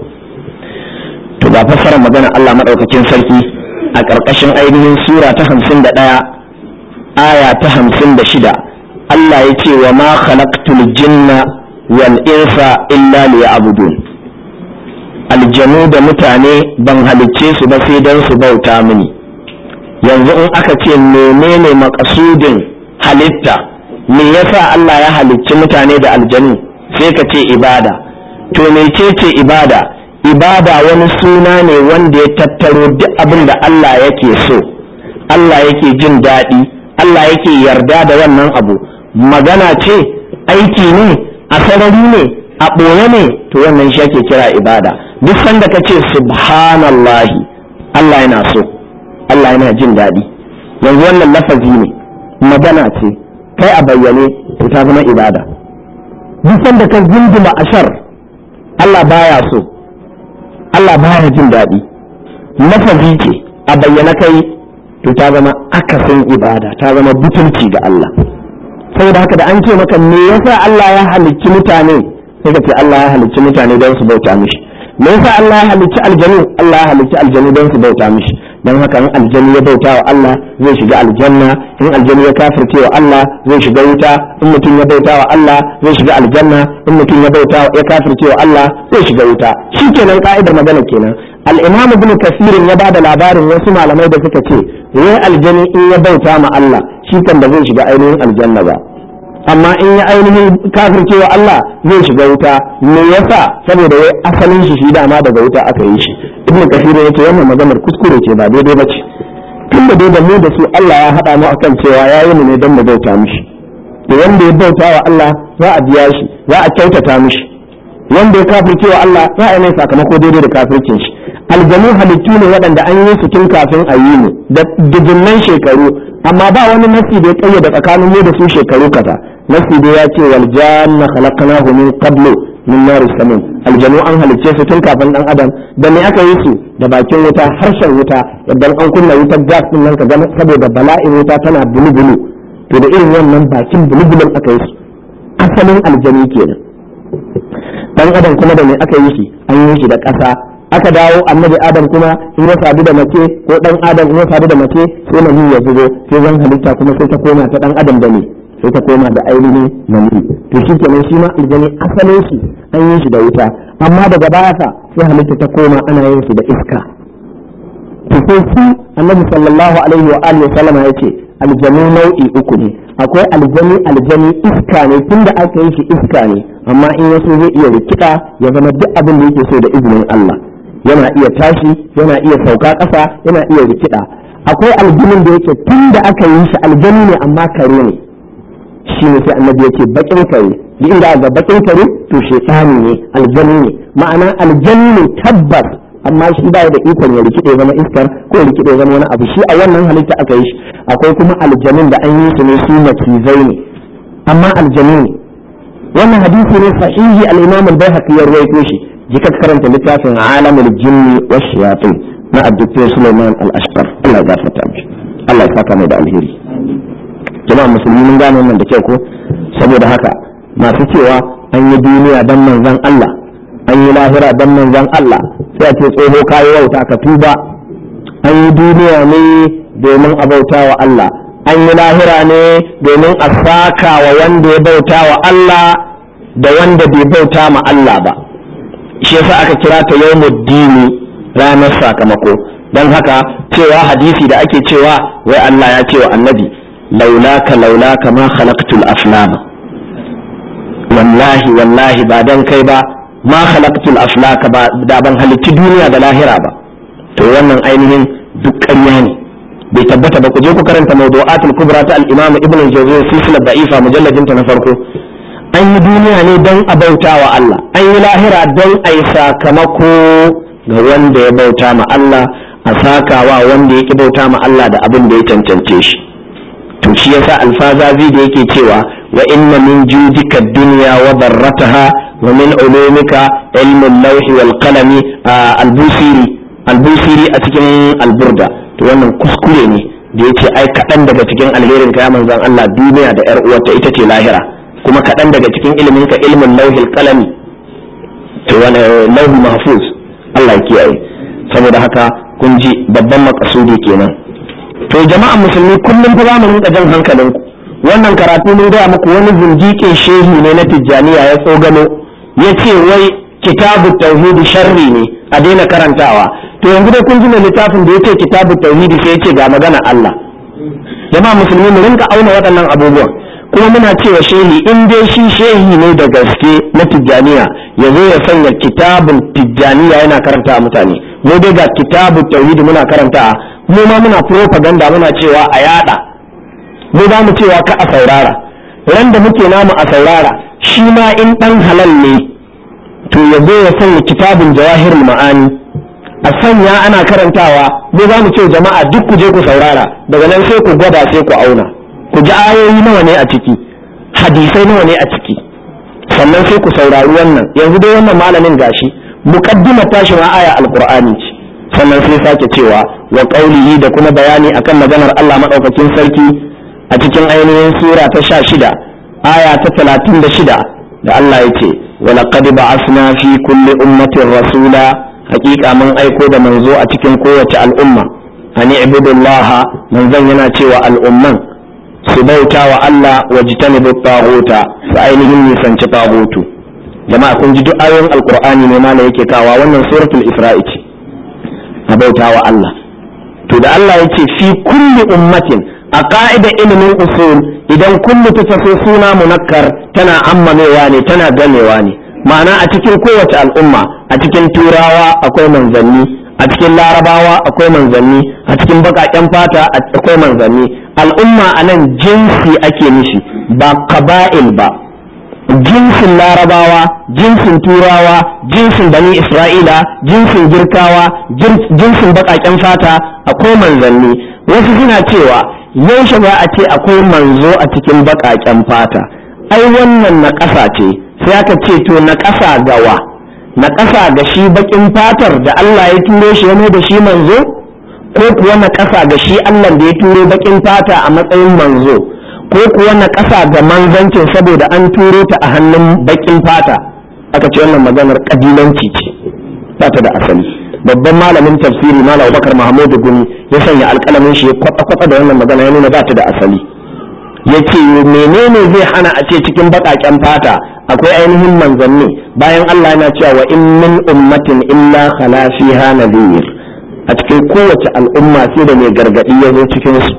to ga fassarar magana Allah madaukakin sarki a ƙarƙashin ainihin sura ta hamsin da ɗaya aya ta hamsin da shida Allah ya ce wa ma khalaqtul jinna wal insa illa liya'budun aljanu da mutane ban halicce su ba sai don su bauta mini yanzu in aka ce menene makasudin halitta me yasa Allah ya halicci mutane da aljanu sai ka ce ibada to mecece ibada ibada wani suna ne wanda ya tattaro duk abin da Allah yake so Allah yake jin daɗi Allah yake yarda da wannan abu magana ce aiki ne a sarari ne a ɓoye ne to wannan shi ake kira ibada duk sanda ka ce subhanallahi Allah yana so Allah yana jin daɗi yanzu wannan lafazi ne magana ce kai a bayyane to ta zama ibada duk sanda ka zinduma ashar Allah baya so Allah baya jin daɗi lafazi ce a bayyana kai to ta zama akasin ibada ta zama butulci ga Allah saboda haka da an ce maka me yasa Allah ya halicci mutane sai ka ce Allah ya halicci mutane don su bauta mishi me yasa Allah ya halicci aljanu Allah ya halicci aljanu don su bauta mishi don haka in aljanu ya bauta wa Allah zai shiga aljanna in aljanu ya kafirce wa Allah zai shiga wuta in mutum ya bauta wa Allah zai shiga aljanna in mutum ya bauta ya kafirce wa Allah zai shiga wuta shikenan ka'idar magana kenan al-imam ibn kasir ya bada labarin wasu malamai da suka ce wai aljani in ya bauta ma Allah shi kan ba zai shiga ainihin aljanna ba amma in ya ainihin kafirce wa Allah zai shiga wuta me yasa saboda wai asalin shi shi dama daga wuta aka yi shi ibnu kasir ya ce wannan maganar kuskure ce ba daidai ba ce tun da da mu da su Allah ya haɗa mu akan cewa ya yi mu ne don mu bauta mishi da wanda ya bauta wa Allah za a biya shi za a kyautata mishi wanda ya kafirce wa Allah za a yi mai sakamako daidai da kafircin shi aljanu halittu ne waɗanda an yi su tun kafin a yi mu da dubunnan shekaru amma ba wani nasi da ya kayyade tsakanin mu da su shekaru kaza nasi da ya ce wal janna khalaqnahu min qablu min nar samin aljanu an halicce su tun kafin dan adam da me aka yi su da bakin wuta harshen wuta idan an kunna wutar gas din nan ka ga saboda bala'in wuta tana bulubulu to da irin wannan bakin bulubulun aka yi su asalin aljanu kenan dan adam kuma da me aka yi shi an yi shi da ƙasa aka dawo annabi adam kuma in ya sadu da mace ko dan adam in ya sadu da mace sai mani ya zubo sai zan halitta kuma sai ta koma ta dan adam da ne sai ta koma da ainihin mani to shi kenan shi ma aljani asalin shi an yi shi da wuta amma daga baya fa sai halitta ta koma ana yin shi da iska to sai su annabi sallallahu alaihi wa alihi sallama yace aljanu nau'i uku ne akwai aljani aljani iska ne tunda aka yi shi iska ne amma in yaso zai iya rikida ya zama duk abin da yake so da izinin Allah yana iya tashi yana iya sauka ƙasa yana iya rikida akwai aljanin da yake tun da aka yi shi aljani ne amma kare ne shi ne sai annabi yake bakin kare yi inda ga bakin kare to shaytani ne aljani ne ma'ana aljani ne tabbas amma shi ba da ikon ya rikide zama iskar ko ya rikide zama wani abu shi a wannan halitta aka yi shi akwai kuma aljanin da an yi su ne su macizai ne amma aljani ne wannan hadisi ne sahihi al-imam al-baihaqi ya rawaito shi jika karanta littafin alamul jinni wa shayatin na abdul sulaiman al-ashqar Allah ya gafarta mishi Allah ya saka mai da alheri jama'a musulmi mun gane wannan da kyau ko saboda haka masu cewa an yi duniya dan manzon Allah an yi lahira dan manzon Allah sai a ce tsoho kayi wauta ka tuba an yi duniya ne domin a bauta wa Allah an yi lahira ne domin a saka wa wanda ya bauta wa Allah da wanda bai bauta ma Allah ba shi yasa aka kira ta yawmuddini ranar sakamako don haka cewa hadisi da ake cewa wai Allah ya ce wa annabi laulaka laulaka ma khalaqtul aflama wallahi wallahi ba dan kai ba ma khalaqtul aflaka ba da ban halicci duniya da lahira ba to wannan ainihin duk ƙarya ne bai tabbata ba ku je ku karanta mawdu'atul kubra ta al-imam ibn al-jawzi silsilar da'ifa mujalladin ta na farko an yi duniya ne don a bauta wa Allah an yi lahira don a yi sakamako ga wanda ya bauta ma Allah a sakawa wanda ya ki bauta ma Allah da abin da ya cancance shi to shi yasa alfazazi da yake cewa wa inna min judika dunya wa darrataha wa min ulumika ilmu al-lawh wal qalami al-busiri al-busiri a cikin al-burda to wannan kuskure ne da yace ai kaɗan daga cikin alherin ka ya manzon Allah duniya da yar uwarta ita ce lahira kuma kaɗan daga cikin ilimin ka ilmin lauhil qalami to wani lauhi mahfuz Allah ya kiyaye saboda haka kun ji babban makasudi kenan to jama'an musulmi kullum fa zamu rinka jan hankalinku wannan karatu mun gaya muku wani zindiƙin shehi ne na tijjaniya ya tsogano ya ce wai kitabu tauhidi sharri ne a daina karantawa to yanzu dai kun ji mai littafin da ya ce kitabu tauhidi sai ya ce ga magana Allah jama'a musulmi mu rinka auna waɗannan abubuwan kuma muna cewa shehi in dai shi shehi ne da gaske na tijjaniya ya zo ya sanya kitabun tijjaniya yana karanta mutane mu dai ga kitabu tauhidi muna karanta mu ma muna propaganda muna cewa a yada mu za mu cewa ka a saurara ran da muke namu a saurara shi ma in dan halal ne to ya zo ya sanya kitabun jawahirul ma'ani a sanya ana karantawa mu za mu ce jama'a duk ku je ku saurara daga nan sai ku gwada sai ku auna ku ji ayoyi nawa ne a ciki hadisai nawa ne a ciki sannan sai ku saurari wannan yanzu dai wannan malamin gashi muqaddimar tashi ma aya alqur'ani ce sannan sai sake cewa wa qaulihi da kuma bayani akan maganar Allah madaukakin sarki a cikin ainihin sura ta sha shida aya ta talatin da shida da Allah ya ce wa laqad ba'asna fi kulli ummatin rasula haƙiƙa mun aiko da manzo a cikin kowace al'umma ani ibudullah manzon yana cewa al'umman su bauta wa Allah wa jitanibu taghuta su ainihin nisanci taghutu jama'a kun ji duk ayoyin alqur'ani ne ma yake kawa wannan suratul isra'i ce a bauta wa Allah to da Allah ya ce fi kulli ummatin a ka'ida ilimin usul idan kullu ta taso suna munakkar tana ammamewa ne tana gamewa ne ma'ana a cikin kowace al'umma a cikin turawa akwai manzanni a cikin larabawa akwai manzanni a cikin baƙaƙen fata akwai manzanni al'umma a nan jinsi ake nishi ba kaba'il ba jinsin larabawa jinsin turawa jinsin bani isra'ila jinsin girkawa jinsin baƙaƙen fata akwai manzanni wasu suna cewa yaushe za a ce akwai manzo a cikin baƙaƙen fata ai wannan na ƙasa ce sai aka ce to na ƙasa gawa na ƙasa ga shi baƙin fatar da Allah ya turo shi ya da shi manzo ko kuwa na ƙasa ga shi Allah da ya turo baƙin fata a matsayin manzo ko kuwa na ƙasa ga manzancin saboda an turo ta a hannun baƙin fata aka ce wannan maganar ƙabilanci ce ba ta da asali babban malamin tafsiri malam Abubakar Mahmudu Gumi ya sanya alƙalamin shi ya kwatsa da wannan magana ya nuna ba ta da asali ya ce menene zai hana a ce cikin baƙaƙen fata akwai ainihin manzanni bayan Allah yana cewa wa in min ummatin illa khala fiha nadhir a cikin kowace al'umma sai da mai gargadi ya zo cikin su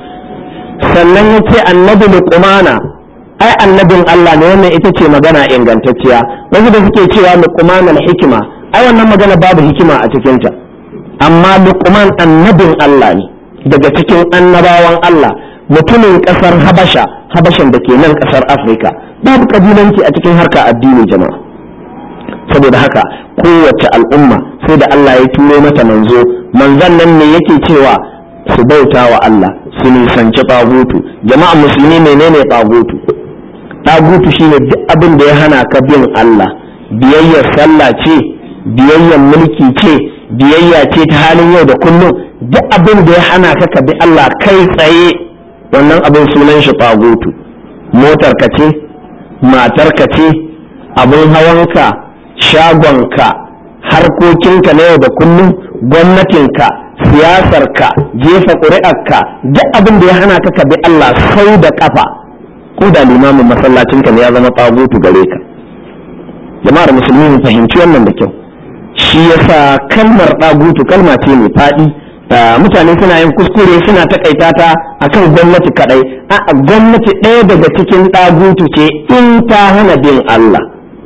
sannan ya ce annabi luqmana ai annabin Allah ne wannan ita ce magana ingantacciya wasu da suke cewa luqman hikima ai wannan magana babu hikima a cikinta amma luqman annabin Allah ne daga cikin annabawan Allah mutumin kasar habasha habashan da ke nan kasar afirka babu kabilanci a cikin harka addini jama'a saboda haka kowace al'umma sai da Allah ya turo mata manzo manzon nan ne yake cewa su bauta wa Allah su nisanci tagutu jama'a musulmi menene tagutu tagutu shine duk abin da ya hana ka bin Allah biyayyar sallah ce biyayyar mulki ce biyayya ce ta halin yau da kullum duk abin da ya hana ka ka bi Allah kai tsaye wannan abin sunan shi tagutu motar ka ce matar ka ce abin hawanka shagonka harkokinka na yau da kullum gwamnatinka siyasarka jefa ƙuri'arka duk abin da ya hana ka ka bi Allah sau da ƙafa ko da limamin masallacinka ne ya zama tagutu gare ka jama'ar musulmi mu fahimci wannan da kyau shi yasa kalmar ɗagutu kalma ce mai faɗi mutane suna yin kuskure suna takaita ta akan gwamnati kadai a gwamnati ɗaya daga cikin ɗagutu ce in ta hana bin Allah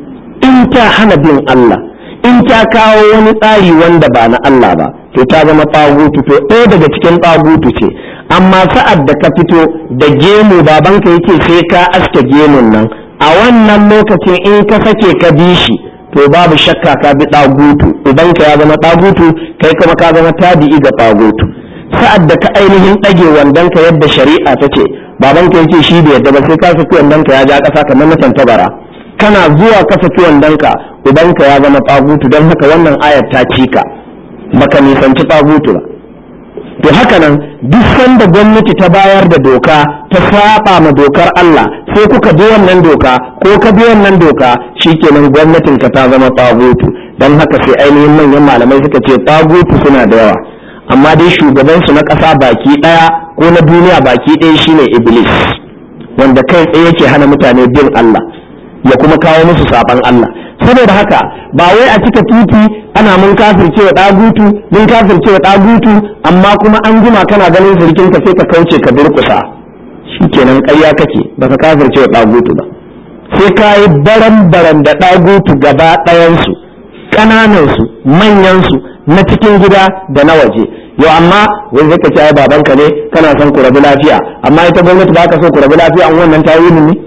in ta hana bin Allah in ta kawo wani tsari wanda ba na Allah ba to ta zama ɗagutu to ɗaya daga cikin ɗagutu ce amma sa'ad da ka fito da gemu babanka yake sai ka aske gemun nan a wannan lokacin in ka sake ka bi shi to babu shakka ka bi ɗagutu ubanka ya zama ɗagutu kai kuma ka zama tabi'i ga ɗagutu sa'ad da ka ainihin ɗage wandonka yadda shari'a ta ce babanka yake shi da yadda ba sai ka saki wandonka ya ja ƙasa kamar na tantabara kana zuwa ka saki wandonka ubanka ya zama ɗagutu don haka wannan ayar ta cika baka nisanci ɗagutu ba to haka nan duk sanda gwamnati ta bayar da doka ta saba ma dokar Allah sai kuka bi wannan doka ko ka bi wannan doka shikenan gwamnatin ka ta zama tagutu dan haka sai ainihin manyan malamai suka ce tagutu suna da yawa amma dai shugaban su na ƙasa baki ɗaya ko na duniya baki ɗaya shine iblis wanda kai tsaye yake hana mutane bin Allah ya kuma kawo musu saban Allah saboda haka ba wai a cika titi ana mun kafirce wa dagutu mun kafirce wa dagutu amma kuma an jima kana ganin zirkin ka sai ka kauce ka durkusa shikenan ƙarya kake baka kafirce wa dagutu ba sai ka yi baran baran da dagutu gaba ɗayansu ƙananansu manyansu na cikin gida da na waje yau amma wai zai ka ce babanka ne kana son ku rabu lafiya amma ita gwamnati ba ka so ku rabu lafiya an wannan tawilin ne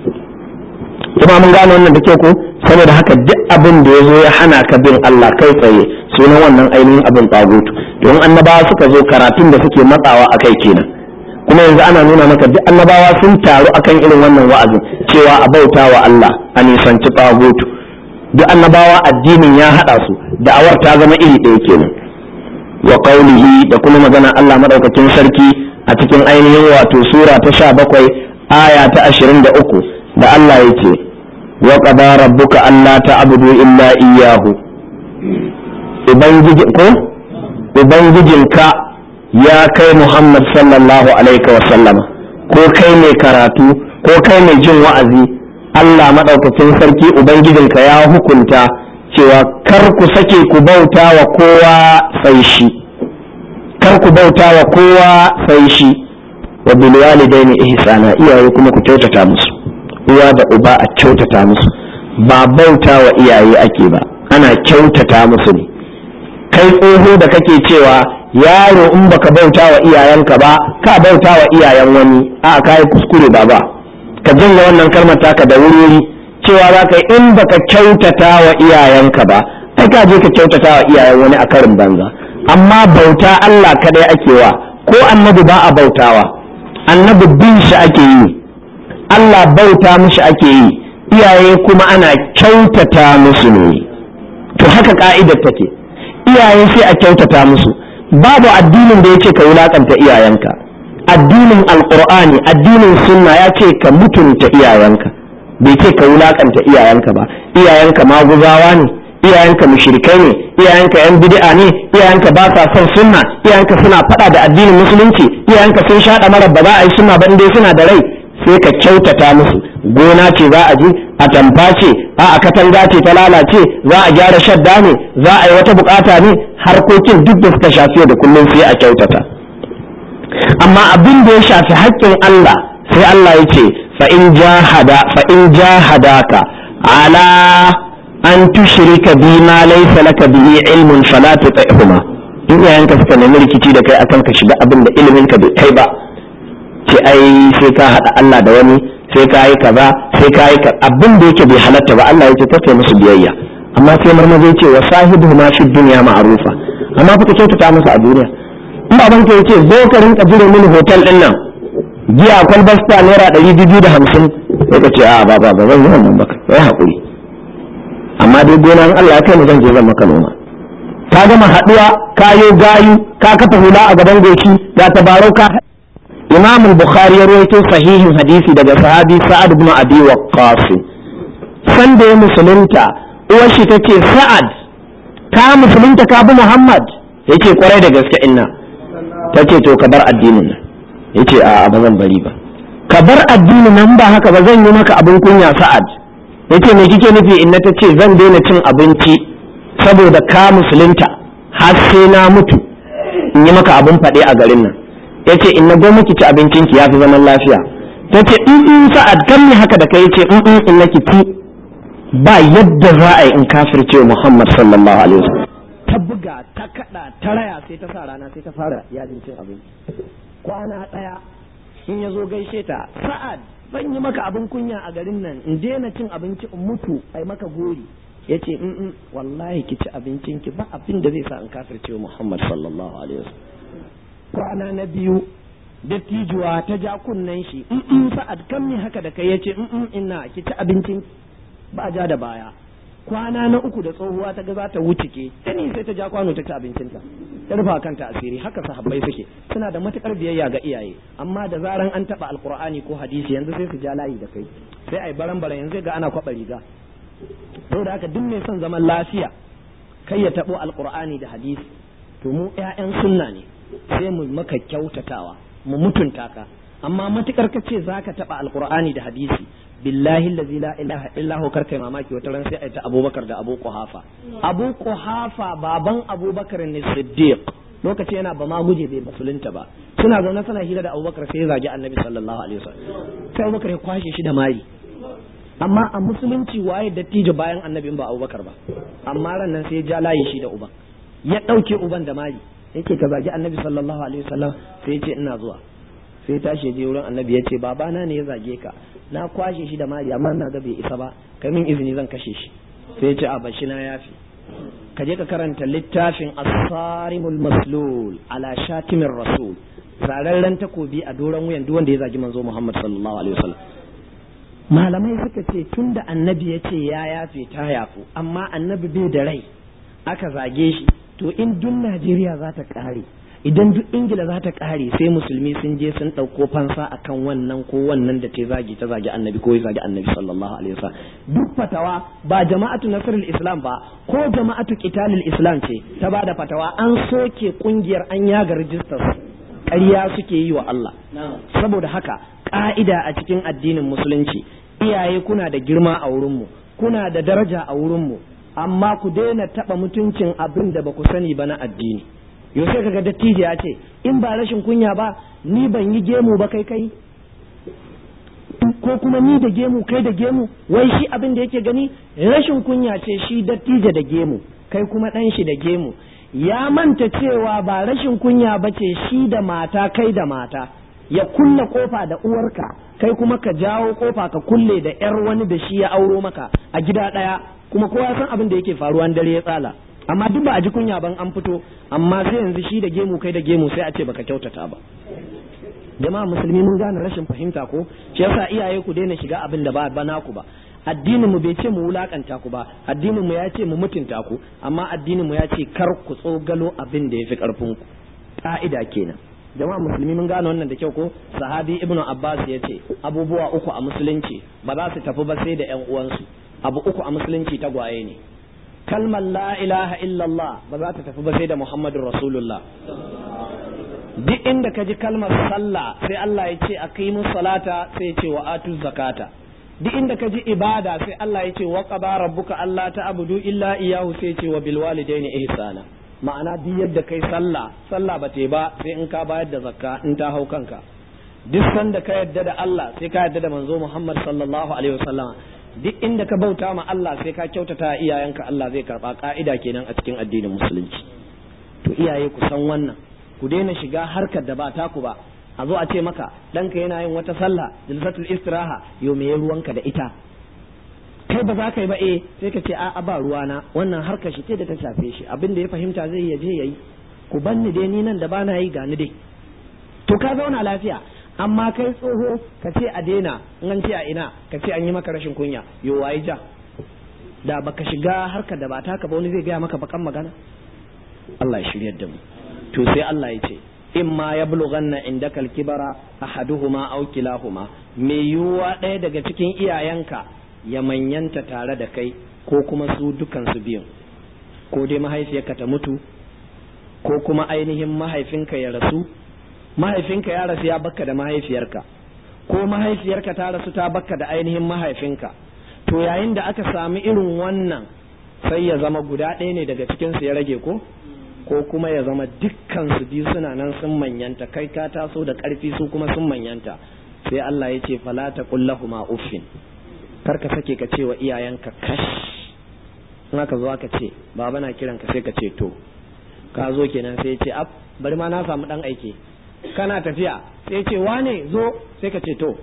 kuma mun gane wannan da ke ko saboda haka duk abin da ya zo ya hana ka bin Allah kai tsaye sunan wannan ainihin abin tagutu don annabawa suka zo karatun da suke matsawa a kai kenan kuma yanzu ana nuna maka duk annabawa sun taru akan irin wannan wa'azin cewa a bauta wa Allah a nisanci tagutu duk annabawa addinin ya haɗa su da'awar ta zama iri ɗaya kenan wa qaulihi da kuma magana Allah madaukakin sarki a cikin ainihin wato sura ta sha bakwai aya ta ashirin da uku da Allah ya ce wa qada rabbuka alla ta'budu illa iyyahu ubangiji ko ubangijinka ya kai Muhammad sallallahu alaihi wa sallama ko kai mai karatu ko kai mai jin wa'azi Allah madaukakin sarki ubangijinka ya hukunta cewa kar ku sake ku bauta wa kowa sai shi kar ku bauta wa kowa sai shi wa bil walidaini ihsana iyaye kuma ku kyautata musu uwa da uba a kyautata musu ba bauta wa iyaye ake ba ana kyautata musu ne kai tsoho da kake cewa yaro in baka bauta wa iyayenka ba ka bauta wa iyayen wani a ka yi kuskure ba ba ka janye wannan kalmar taka da wuri cewa za ka yi in baka kyautata wa iyayenka ba ai ka je ka kyautata wa iyayen wani a karin banza amma bauta Allah kadai ake wa ko annabi ba a bautawa annabi bin shi ake yi Allah bauta mishi ake yi iyaye kuma ana kyautata musu ne to haka ka'idar take iyaye sai a kyautata musu babu addinin da yake ka wulakanta iyayenka addinin alqur'ani addinin sunna ya ce ka mutunta iyayenka bai ce ka wulakanta iyayenka ba iyayenka maguzawa ne iyayenka mushrikai ne iyayenka yan bid'a ne iyayenka ba sa son sunna iyayenka suna fada da addinin musulunci iyayenka sun shaɗa mara ba za a yi sunna ba dai suna da rai sai ka kyautata musu gona ce za a je a tamfa ce a a katanga ce ta lalace za a gyara shadda ne za a yi wata bukata ne harkokin duk da suka shafi da kullum sai a kyautata amma abin da ya shafi haƙƙin Allah sai Allah ya ce fa in jahada fa in jahadaka ala an tushrika bi ma laysa laka bihi ilmun fala tuti'huma in yayanka suka nemi rikici da kai akan ka shiga abin da ilimin ka bai kai ba ce ai sai ka haɗa Allah da wani sai ka yi kaza sai ka yi abin da yake bai halatta ba Allah ya ce ta musu biyayya amma sai marmaza ce wa sahibu ma fi dunya ma'rufa amma fa ka kyautata musu a duniya in baban ka yace zo ka rinka jire mini hotel din nan giya kwalbar sta naira ɗari biyu da hamsin sai ka ce a ba ba ba zan yi wannan baka sai haƙuri amma dai gonan Allah ya kai mu zan je zan maka noma ka gama haɗuwa kayo gayu ka kafa hula a gaban goshi da tabarau ka imam al-bukhari ya rawaito sahihin hadisi daga sahabi sa'ad ibn abi waqqas san da ya musulunta uwar shi tace sa'ad ka musulunta ka bi muhammad yace kwarai da gaske inna tace to ka bar addinin nan yace a ba zan bari ba ka bar addinin nan ba haka ba zan yi maka abin kunya sa'ad yace me kike nufi inna tace zan daina cin abinci saboda ka musulunta har sai na mutu in yi maka abin faɗe a garin nan yace in na goma ki ci abincin ki yafi zaman lafiya tace in in sa'ad kan ni haka da kai yace in in in naki ci ba yadda za a yi in kafirce Muhammad sallallahu alaihi wasallam ta buga ta kada ta raya sai ta sa rana sai ta fara yajin cin abinci kwana daya in ya zo gaishe ta sa'ad ban yi maka abin kunya a garin nan in daina cin abinci in mutu ai maka gori yace in in wallahi ki ci abincin ki ba abin da zai sa in kafirce Muhammad sallallahu alaihi wasallam kwana na biyu dattijuwa ta ja kunnen shi in sa'ad kan mi haka da kai yace in ina ki ci abincin ba ja da baya kwana na uku da tsohuwa ta ga za ta wuce ke tani sai ta ja kwano ta ci abincinta ta rufa kanta asiri haka sahabbai suke suna da matukar biyayya ga iyaye amma da zaran an taba alqur'ani ko hadisi yanzu sai su ja layi da kai sai ai baran baran yanzu ga ana kwaba riga saboda haka duk mai son zaman lafiya kai ya tabo alqur'ani da hadisi to mu ƴaƴan sunna ne sai mu maka kyautatawa mu mutunta ka amma matukar ka ce zaka taba alqur'ani da hadisi billahi allazi la ilaha illa hu karkai mamaki wata ran sai ta abubakar da abu quhafa abu quhafa baban abubakar ne siddiq lokaci yana ba ma guje bai musulunta ba suna zaune suna hira da abubakar sai ya zagi annabi sallallahu alaihi wasallam sai abubakar ya kwashe shi da mari amma a musulunci waye dattijo bayan annabi ba abubakar ba amma ran nan sai ya ja layi shi da uban ya ɗauke uban da mari yake ka zagi annabi sallallahu alaihi wasallam sai ya ce ina zuwa sai tashi je wurin annabi ya ce babana ne ya zage ka na kwashe shi da mari amma na ga bai isa ba kai min izini zan kashe shi sai ya ce a bashi na yafi ka je ka karanta littafin as-sarimul maslul ala shatimin rasul zararren takobi a doron wuyan duk wanda ya zagi manzo Muhammad sallallahu alaihi wasallam malamai suka ce tunda annabi ya ce ya yafe ta yafu amma annabi bai da rai aka zage shi to in duk Najeriya za ta kare idan duk ingila za ta kare sai musulmi sun je sun ɗauko fansa akan wannan ko wannan da ta zagi ta zagi annabi ko ya zagi annabi sallallahu alaihi wasallam duk fatawa ba jama'atu nasrul islam ba ko jama'atu qitalul islam ce ta bada fatawa an soke kungiyar an yaga rijistar ƙarya suke yi wa Allah saboda haka ka'ida a cikin addinin musulunci iyaye kuna da girma a wurinmu kuna da daraja a wurinmu amma ku daina taɓa mutuncin abin da ba ku sani ba na addini yau sai kaga dattijo ya ce in ba rashin kunya ba ni ban yi gemu ba kai kai ko kuma ni da gemu kai da gemu wai shi abin da yake gani rashin kunya ce shi dattijo da gemu kai kuma ɗan shi da gemu ya manta cewa ba rashin kunya ba ce shi da mata kai da mata ya kulle kofa da uwarka kai kuma ka jawo kofa ka kulle da yar wani da shi ya auro maka a gida ɗaya kuma kowa san abin da yake faruwa dare ya tsala amma duk ba a ji kunya ban an fito amma sai yanzu shi da gemu kai da gemu sai a ce baka kyautata ba jama'a musulmi mun gane rashin fahimta ko shi yasa iyaye ku daina shiga abin da ba naku ba addinin mu bai ce mu wulakanta ku ba addinin mu ya ce mu mutunta ku amma addinin mu ya ce kar ku tsogalo abin da yafi karfin ku ka'ida kenan jama'a musulmi mun gane wannan da kyau ko sahabi ibnu abbas ya ce abubuwa uku a musulunci ba za su tafi ba sai da yan uwansu abu uku a musulunci tagwaye ne kalmar la ilaha illallah ba za ta tafi ba sai da muhammadun rasulullah duk inda ka ji kalmar sallah sai Allah ya ce aqimu salata sai ya ce wa atu zakata duk inda ka ji ibada sai Allah ya ce wa qada rabbuka alla ta'budu illa iyyahu sai ya ce wa bil walidaini ihsana ma'ana duk yadda kai sallah sallah ba ba sai in ka bayar da zakka in ta hau kanka duk sanda ka yadda da Allah sai ka yadda da manzo Muhammad sallallahu alaihi wasallam duk inda ka bauta ma Allah sai ka kyautata iyayenka Allah zai karba ka'ida kenan a cikin addinin musulunci to iyaye ku san wannan ku daina shiga harkar da ba taku ba a zo a ce maka ɗanka yana yin wata sallah jilsatul istiraha yau me ruwanka da ita kai ba za ka yi ba eh sai ka ce a ba ruwana wannan harkar shi ce da ta shafe shi abin da ya fahimta zai ya je yayi ku banni dai ni nan da bana yi gani dai to ka zauna lafiya amma kai tsoho ka ce a daina in an ce a ina ka ce an yi maka rashin kunya yo waye ja da baka shiga harkar da ba taka ba wani zai gaya maka bakan magana Allah ya shiryar da mu to sai Allah ya ce in ma ya bulughanna indaka al-kibara ahaduhuma aw kilahuma me yiwuwa ɗaya daga cikin iyayenka ya manyanta tare da kai ko kuma su dukan su biyun ko dai mahaifiyarka ta mutu ko kuma ainihin mahaifinka ya rasu mahaifinka ya rasu ya bakka da mahaifiyarka ko mahaifiyarka ta rasu ta bakka da ainihin mahaifinka to yayin da aka sami irin wannan sai ya zama guda ɗaya ne daga cikinsu ya rage ko ko kuma ya zama dukkan su biyu suna nan sun manyanta kai ka taso da ƙarfi su kuma sun manyanta sai Allah ya ce fala ta kullahuma uffin kar ka sake ka ce wa iyayenka kash in aka zo aka ce baba na kiran ka sai ka ce to ka zo kenan sai ya ce ab bari ma na samu dan aike kana tafiya sai ya ce wane zo sai ka ce to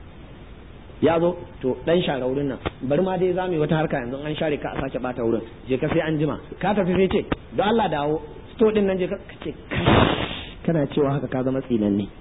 ya zo to dan share wurin nan bari ma dai za mu yi wata harka yanzu an share ka a sake bata wurin je ka sai an jima ka tafi sai ce don Allah dawo sto din nan je ka ce kana cewa haka ka zama tsinan ne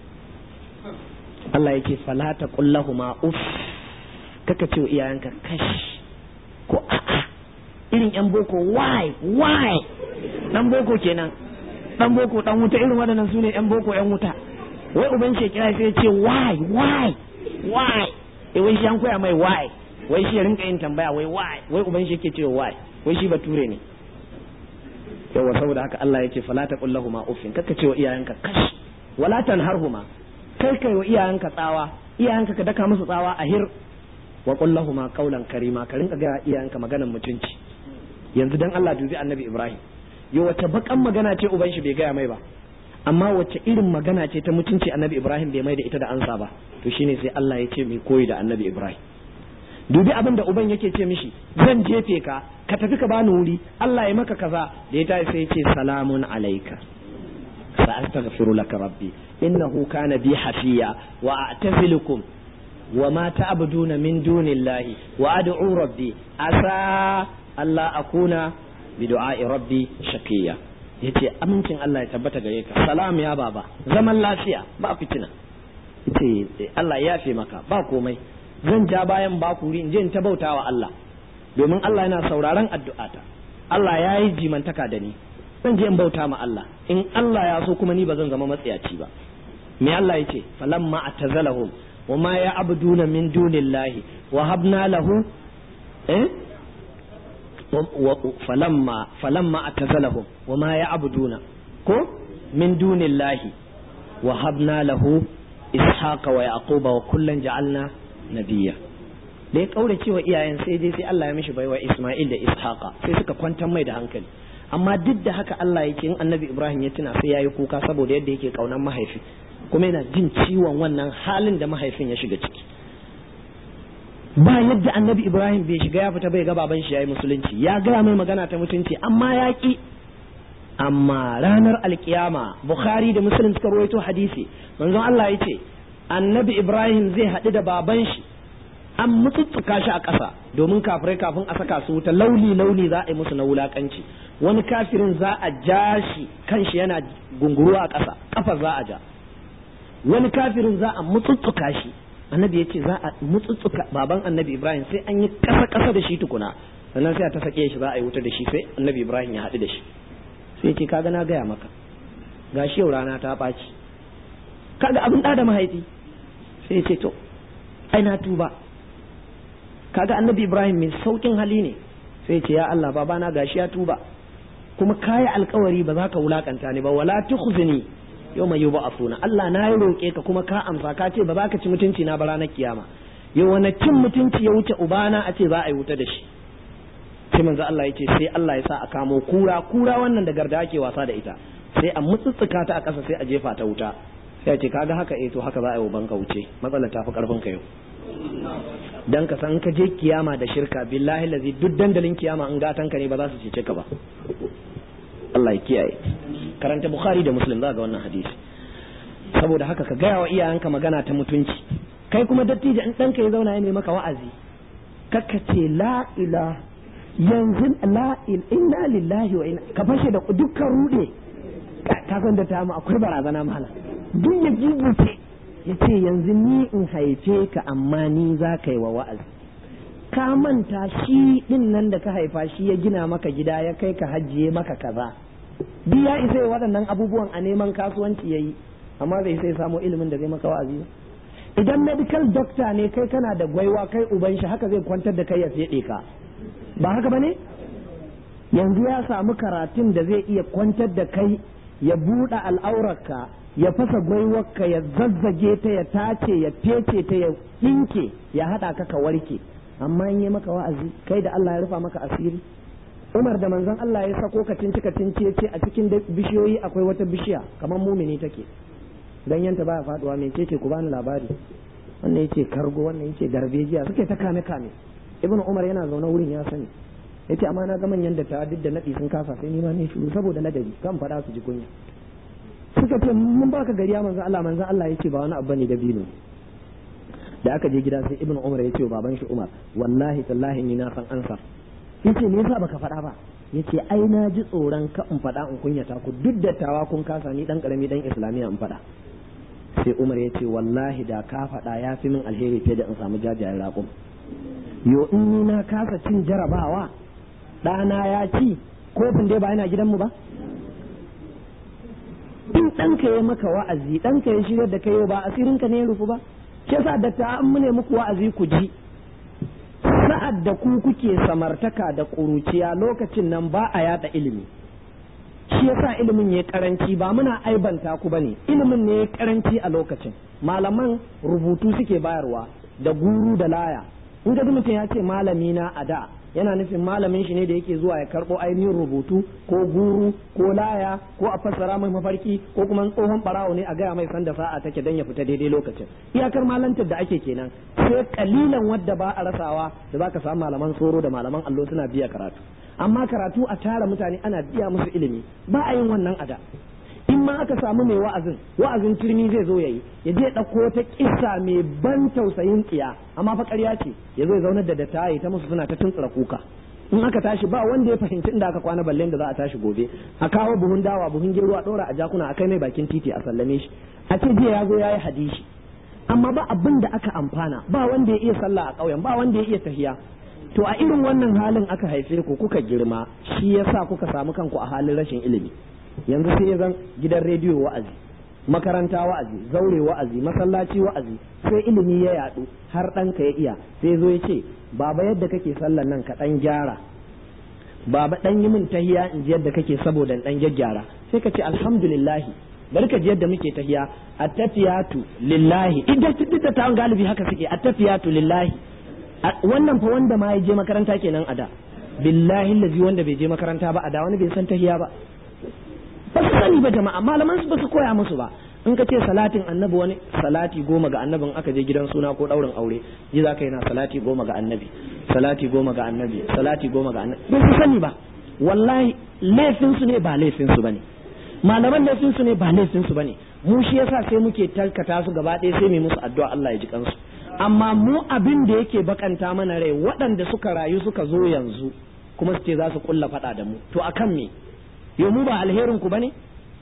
Allah yake fala ta kullahuma uff kaka ce iyayenka kash ko a'a irin yan boko why why dan boko kenan dan boko dan wuta irin waɗannan su ne yan boko yan wuta wai uban shi kira sai ya ce why why why eh wai shi an koya mai why wai shi ya rinka yin tambaya wai why wai uban shi yake cewa why wai shi bature ne yawa saboda haka Allah ya ce fala taqul lahumu uffin kaka ce wa iyayenka kash wala tanharhuma kai kai wa iyayenka tsawa iyayenka ka daka musu tsawa a hir wa qul lahumu qawlan karima ka rinka ga iyayenka maganar mutunci yanzu dan Allah dubi annabi Ibrahim yo wace bakan magana ce uban shi bai gaya mai ba amma wace irin magana ce ta mutunci annabi Ibrahim bai mai da ita da ansa ba to shine sai Allah ya ce mai koyi da annabi Ibrahim dubi abin da uban yake ce mishi zan jefe ka ka tafi ka bani wuri Allah ya maka kaza da ya tashi sai ya ce salamun alaika sa astaghfiru laka rabbi innahu kana bi hafiya wa a'tazilukum wa ma ta'buduna min dunillahi wa ad'u rabbi asa Allah akuna bi du'a'i rabbi shaqiya yace amincin Allah ya tabbata gare ka salam ya baba zaman lafiya ba fitina yace Allah ya yafe maka ba komai zan ja bayan bakuri in je in ta bautawa Allah domin Allah yana sauraron addu'ata Allah ya yi jimantaka da ni zan je in bauta ma Allah in Allah ya so kuma ni ba zan zama matsiyaci ba me Allah ya ce falamma atazalahum wa ma ya'buduna min dunillahi wa habna lahu eh falamma falamma atazalahum wa ma ya'buduna ko min dunillahi wa habna lahu ishaqa wa yaquba wa kullan ja'alna nabiyya da ya kaura cewa iyayen sai dai sai Allah ya mishi baiwa Isma'il da Ishaqa sai suka kwantar mai da hankali amma duk da haka Allah yake in Annabi Ibrahim ya tuna sai yayi kuka saboda yadda yake kaunan mahaifi kuma yana jin ciwon wannan halin da mahaifin ya shiga ciki ba yadda Annabi Ibrahim bai shiga ya fita bai ga baban shi yayi musulunci ya gaya mai magana ta mutunci amma ya ki amma ranar alkiyama Bukhari da Muslim suka rawaito hadisi manzon Allah yace Annabi Ibrahim zai haɗu da baban shi an mutsutsuka shi a ƙasa domin kafirai kafin a saka su wuta lauli lauli za a yi musu na wulakanci wani kafirin za a ja shi kanshi yana gunguru a ƙasa ƙafa za a ja wani kafirin za a mutsutsuka shi annabi ya ce za a mutsutsuka baban annabi ibrahim sai an yi ƙasa ƙasa da shi tukuna sannan sai a ta sake shi za a yi wuta da shi sai annabi ibrahim ya haɗu da shi sai ce kaga na gaya maka gashi yau rana ta ɓaci kaga abin ɗa da mahaifi sai ce to ai na tuba kaga annabi ibrahim mai saukin hali ne sai ce ya Allah babana gashi ya tuba kuma kayi alkawari ba za ka wulakanta ni ba wala tukhzini yawma yub'athuna Allah na yi roke ka kuma ka amsa ka ce ba za ka ci mutunci na ba ranar kiyama yau wani cin mutunci ya wuce ubana a ce za a yi wuta da shi sai manzo Allah ya ce sai Allah ya sa a kamo kura kura wannan da garda ake wasa da ita sai a mutsutsuka ta a ƙasa sai a jefa ta wuta sai a ce kaga haka eh to haka za a yi wa banka wuce matsalar ta fi karfin ka yau dan ka san ka je kiyama da shirka billahi lazi duk dandalin kiyama in gatan ka ne ba za su cece ka ba Allah ya kiyaye karanta bukhari da muslim za ga wannan hadisi saboda haka ka gaya wa iyayenka magana ta mutunci kai kuma dattijo in ɗanka ya zauna ya nemi maka wa'azi kakka ce la ila yanzu la inna lillahi wa inna ka fashe da dukkan rude ka san da ta mu akwai barazana mala duk ya gigice ya ce yanzu ni in haife ka amma ni za ka yi wa wa'azi ka manta shi din nan da ka haifa shi ya gina maka gida ya kai ka hajjiye maka kaza duk ya isa waɗannan abubuwan a neman kasuwanci ya yi amma bai sai samu ilimin da zai maka wa'azi idan medical doctor ne kai kana da gwaiwa kai uban shi haka zai kwantar da kai ya feɗe ka ba haka bane yanzu ya samu karatun da zai iya kwantar da kai ya buɗe al'aurarka ya fasa gwaiwarka ya zazzage ta ya tace ya fece ta ya ɗinke ya haɗa ka ka warke amma in yi maka wa'azi kai da Allah ya rufa maka asiri Umar da manzon Allah ya sako ka cinci ka cinci ya ce a cikin bishiyoyi akwai wata bishiya kamar mumini take ganyenta baya faduwa mai ce ku bani labari wannan yace kargo wannan yace garbejiya suke ta kame kame ibnu umar yana zaune wurin ya sani yace amma na ga manyan da ta duk da nadi sun kasa sai ni ma ne shiru saboda ladabi kan fada su ji kunya suka ce mun baka gariya manzon Allah manzon Allah yace ba wani abu ne da bino da aka je gida sai ibnu umar yace wa baban shi umar wallahi tallahi ni na san ansa yace me yasa baka faɗa ba yace ai na ji tsoron ka in faɗa in kunyata ku duk da tawa kun kasa ni dan karami dan islamiya in faɗa sai umar yace wallahi da ka faɗa ya fi min alheri fiye da in samu jajayen raƙum yo in ni na kasa cin jarabawa ɗana ya ci kofin dai ba yana gidanmu ba in ɗanka ya maka wa'azi ɗanka ya shirya da kai ba asirinka ne ya rufu ba shi yasa da ta an mune muku wa'azi ku ji sa'ad da ku kuke samartaka da ƙuruciya lokacin nan ba a yada ilimi shi yasa ilimin ya karanci ba muna aibanta ku bane ilimin ne ya karanci a lokacin malaman rubutu suke bayarwa da guru da laya in ga mutum ya ce malami na a da yana nufin malamin shi ne da yake zuwa ya karɓo ainihin rubutu ko guru ko laya ko a fassara mai mafarki ko kuma tsohon barawo ne a gaya mai sanda sa'a take dan ya fita daidai lokacin iyakar malantar da ake kenan sai kalilan wadda ba a rasawa da zaka samu malaman soro da malaman allo suna biya karatu amma karatu a tara mutane ana biya musu ilimi ba a yin wannan ada in ma aka samu mai wa'azin wa'azin turmi zai zo yayi ya je ɗauko ta kissa mai ban tausayin tsiya amma fa ƙarya ce ya zo ya zaunar da dattaye ta musu suna ta tuntsura kuka in aka tashi ba wanda ya fahimci inda aka kwana balle da za a tashi gobe a kawo buhun dawa buhun gero a ɗora a jakuna a kai mai bakin titi a sallame shi a ce jiya ya zo ya yi hadishi amma ba abin da aka amfana ba wanda ya iya sallah a ƙauyen ba wanda ya iya tahiya to a irin wannan halin aka haife ku kuka girma shi yasa kuka samu kanku a halin rashin ilimi yanzu sai ya zan gidan rediyo wa'azi makaranta wa'azi zaure wa'azi masallaci wa'azi sai ilimi ya yadu har ɗanka ya iya sai zo ya ce baba yadda kake sallan nan ka ɗan gyara baba ɗan yi min tahiya in ji yadda kake saboda ɗan gyaggyara sai ka ce alhamdulillahi bari ka ji yadda muke tahiya attafiyatu lillahi idan duk da tawon galibi haka suke attafiyatu lillahi wannan fa wanda ma ya je makaranta kenan a da billahi lazi wanda bai je makaranta ba a da wani bai san tahiya ba ba su sani ba jama'a malaman su ba su koya musu ba in ka ce salatin annabi wani salati goma ga annabin aka je gidan suna ko daurin aure ji za ka yi na salati goma ga annabi salati goma ga annabi salati goma ga annabi ba su sani ba wallahi laifin su ne ba laifin su bane malaman laifin su ne ba laifin su bane mu shi yasa sai muke tarkata su gaba ɗaya sai mu musu addu'a Allah ya ji kansu amma mu abin da yake bakanta mana rai waɗanda suka rayu suka zo yanzu kuma su ce za su kulla faɗa da mu to akan me yo mu ba alherin ku bane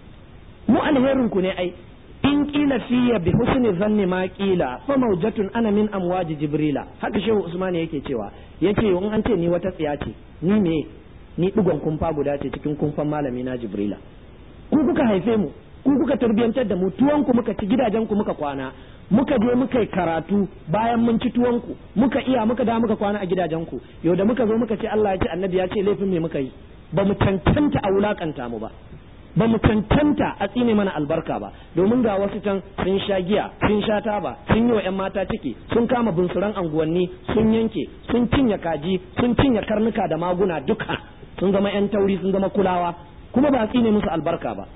mu alherin ku ne ai in kila fiya bi husni zanni ma kila fa mawjatun ana min amwaji jibrila haka shehu usman yake cewa yace in an ce ni wata tsiya ce ni me ni digon kumfa guda ce cikin kumfan malami na jibrila ku kuka haife mu ku kuka tarbiyantar da mu tuwon ku muka ci gidajen ku muka kwana muka je muka yi karatu bayan mun ci tuwon ku muka iya muka da muka kwana a gidajen ku yau da muka zo muka ce Allah ya ce annabi ya ce laifin me muka yi ba mu cancanta a wulakanta mu ba ba mu cancanta a tsine mana albarka ba domin ga wasu can sun sha giya sun sha taba sun yi wa 'yan mata ciki sun kama bunsuran anguwanni sun yanke sun cinye kaji sun cinye karnuka da maguna duka sun zama 'yan tauri sun zama kulawa kuma ba a tsine musu albarka ba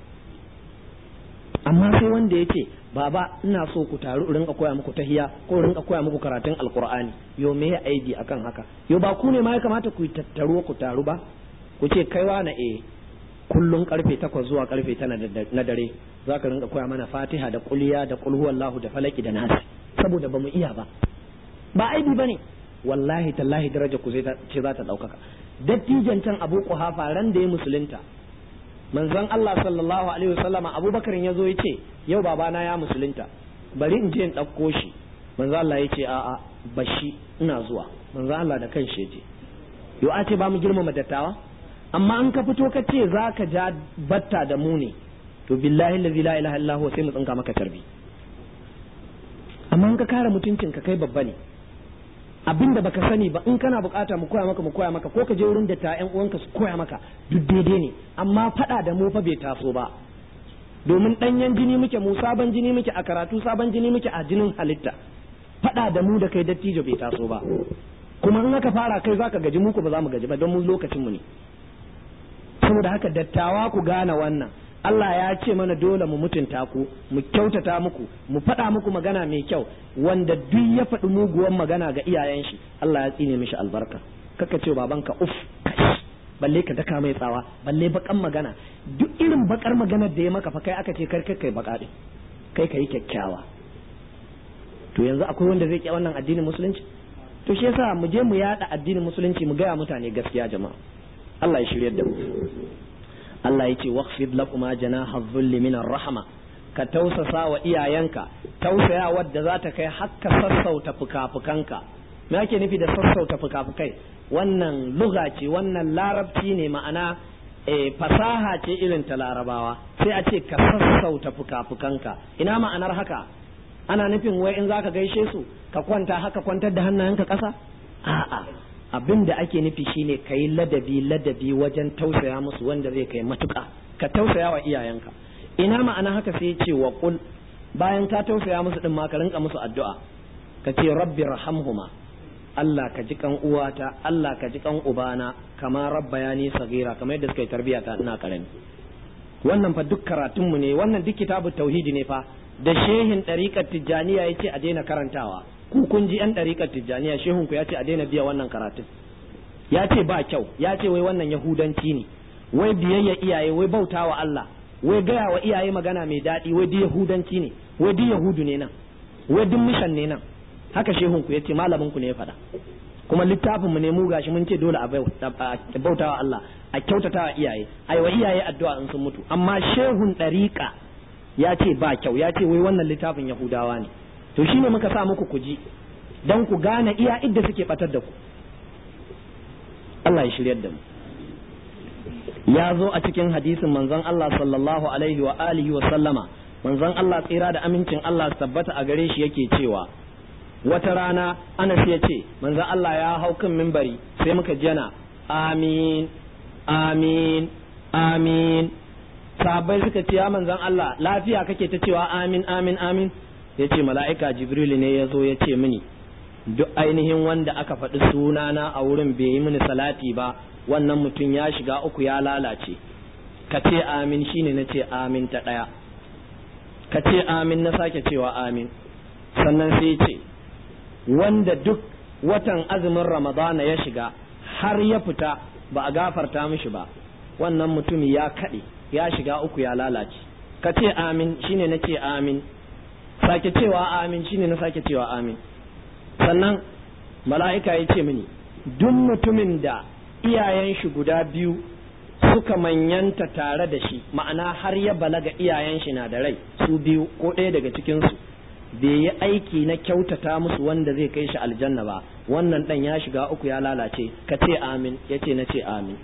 amma sai wanda ya ce baba ina so ku taru rinka koya muku tahiya ko rinka koya muku karatun alkur'ani yo me ya aidi akan haka yo ba ku ne ma ya kamata ku tattaro ku taru ba ku ce kaiwa na eh kullum karfe takwas zuwa karfe tana na dare za ka rinka koya mana fatiha da kuliya da kulhuwallahu da falaki da nasi saboda ba mu iya ba ba aibi ba ne wallahi tallahi daraja ku ce za ta ɗaukaka dattijan can abu kuhafa ran da ya musulunta manzon Allah sallallahu alaihi wasallama abubakar ya zo ya ce yau babana ya musulunta bari in je in ɗauko shi manzon Allah ya ce a'a bashi ina zuwa manzon Allah da kan shi je yau a ce ba mu girmama dattawa amma an ka fito ka ce za ka ja batta da mu ne to billahi allazi la ilaha illa huwa sai mu tsinka maka tarbi amma in ka kare mutuncin ka kai babba ne abinda baka sani ba in kana bukata mu koya maka mu koya maka ko ka je wurin da ta ƴan uwanka su koya maka duk daidai ne amma fada da mu fa bai taso ba domin danyen jini muke mu sabon jini muke a karatu sabon jini muke a jinin halitta fada da mu da kai dattijo bai taso ba kuma in aka fara kai zaka gaji mu ko ba za mu gaji ba don mu lokacin mu ne saboda haka dattawa ku gane wannan Allah ya ce mana dole mu mutunta ku mu kyautata muku mu faɗa muku magana mai kyau wanda duk ya faɗi muguwan magana ga iyayen shi Allah ya tsine mishi albarka kaka ce babanka uf kash balle ka daka mai tsawa balle bakan magana duk irin bakar maganar da ya maka fa kai aka ce kar kai baka din kai kai kyakkyawa to yanzu akwai wanda zai ki wannan addinin musulunci to shi yasa mu je mu yada addinin musulunci mu gaya mutane gaskiya jama'a Allah ya shiryar da mu Allah ya ce waqfid lakuma janaha dhulli min rahma ka tausasa wa iyayenka tausaya wadda za ta kai hakka sassauta fukafukanka me ake nufi da sassauta fukafukai wannan lugha ce wannan larabci ne ma'ana e fasaha ce irin ta larabawa sai a ce ka sassauta fuka-fukanka ina ma'anar haka ana nufin wai in zaka gaishe su ka kwanta haka kwantar da hannayenka ƙasa a'a abin da ake nufi shine ka yi ladabi ladabi wajen tausaya musu wanda zai kai matuƙa ka tausaya wa iyayenka ina ma'ana haka sai ce wa kul bayan ka tausaya musu din ma ka rinka musu addu'a ka ce rabbi rahamhuma Allah ka ji kan uwata Allah ka ji kan ubana kama rabbayani sagira kamar yadda suka yi tarbiya ta ina karami wannan fa duk karatun mu ne wannan duk kitabu tauhidi ne fa da shehin ɗariƙar tijjaniya ya ce a daina karantawa ku kun ji yan ɗariƙar tijjaniya shehun ku ya ce a daina biya wannan karatun ya ce ba kyau ya ce wai wannan yahudanci ne wai biyayya iyaye wai bautawa Allah wai gaya wa iyaye magana mai daɗi wai duk yahudanci ne wai duk yahudu ne nan wai duk mishan ne nan haka shehun ku ya ce malamin ku ne ya faɗa kuma littafin mu ne mu gashi mun ce dole a bautawa Allah a kyautatawa iyaye ai wa iyaye addu'a in sun mutu amma shehun ɗariƙa ya ce ba kyau ya ce wai wannan littafin yahudawa ne to shine muka sa muku ku ji don ku gane iya idda suke batar da ku Allah ya shiryar da mu ya zo a cikin hadisin manzon Allah sallallahu alaihi wa alihi wa sallama manzon Allah tsira da amincin Allah tabbata a gare shi yake cewa wata rana Anas ya ce manzon Allah ya hau kan mimbari sai muka ji yana amin amin amin sahabbai suka ce ya manzon Allah lafiya kake ta cewa amin amin amin ya ce mala'ika jibril ne ya zo ya ce mini duk ainihin wanda aka faɗi sunana a wurin bai yi mini salati ba wannan mutum ya shiga uku ya lalace ka ce amin shine na ce amin ta ɗaya ka ce amin na sake cewa amin sannan sai ce wanda duk watan azumin ramadana ya shiga har ya fita ba a gafarta mishi ba wannan mutum ya kaɗe ya shiga uku ya lalace ka ce amin shine na ce amin sake cewa amin shine na sake cewa amin sannan mala'ika ya ce mini duk mutumin da iyayen shi guda biyu suka manyanta tare da shi ma'ana har ya balaga iyayen shi na da rai su biyu ko ɗaya daga cikinsu bai yi aiki na kyautata musu wanda zai kai shi aljanna ba wannan ɗan ya shiga uku ya lalace ka ce amin ya ce na ce amin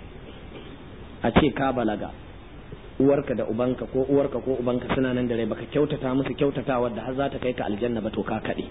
a ce ka balaga uwarka da ubanka ko uwarka ko ubanka suna nan da rai baka kyautata musu kyautata wadda har za ta kai ka aljanna ba to ka kaɗe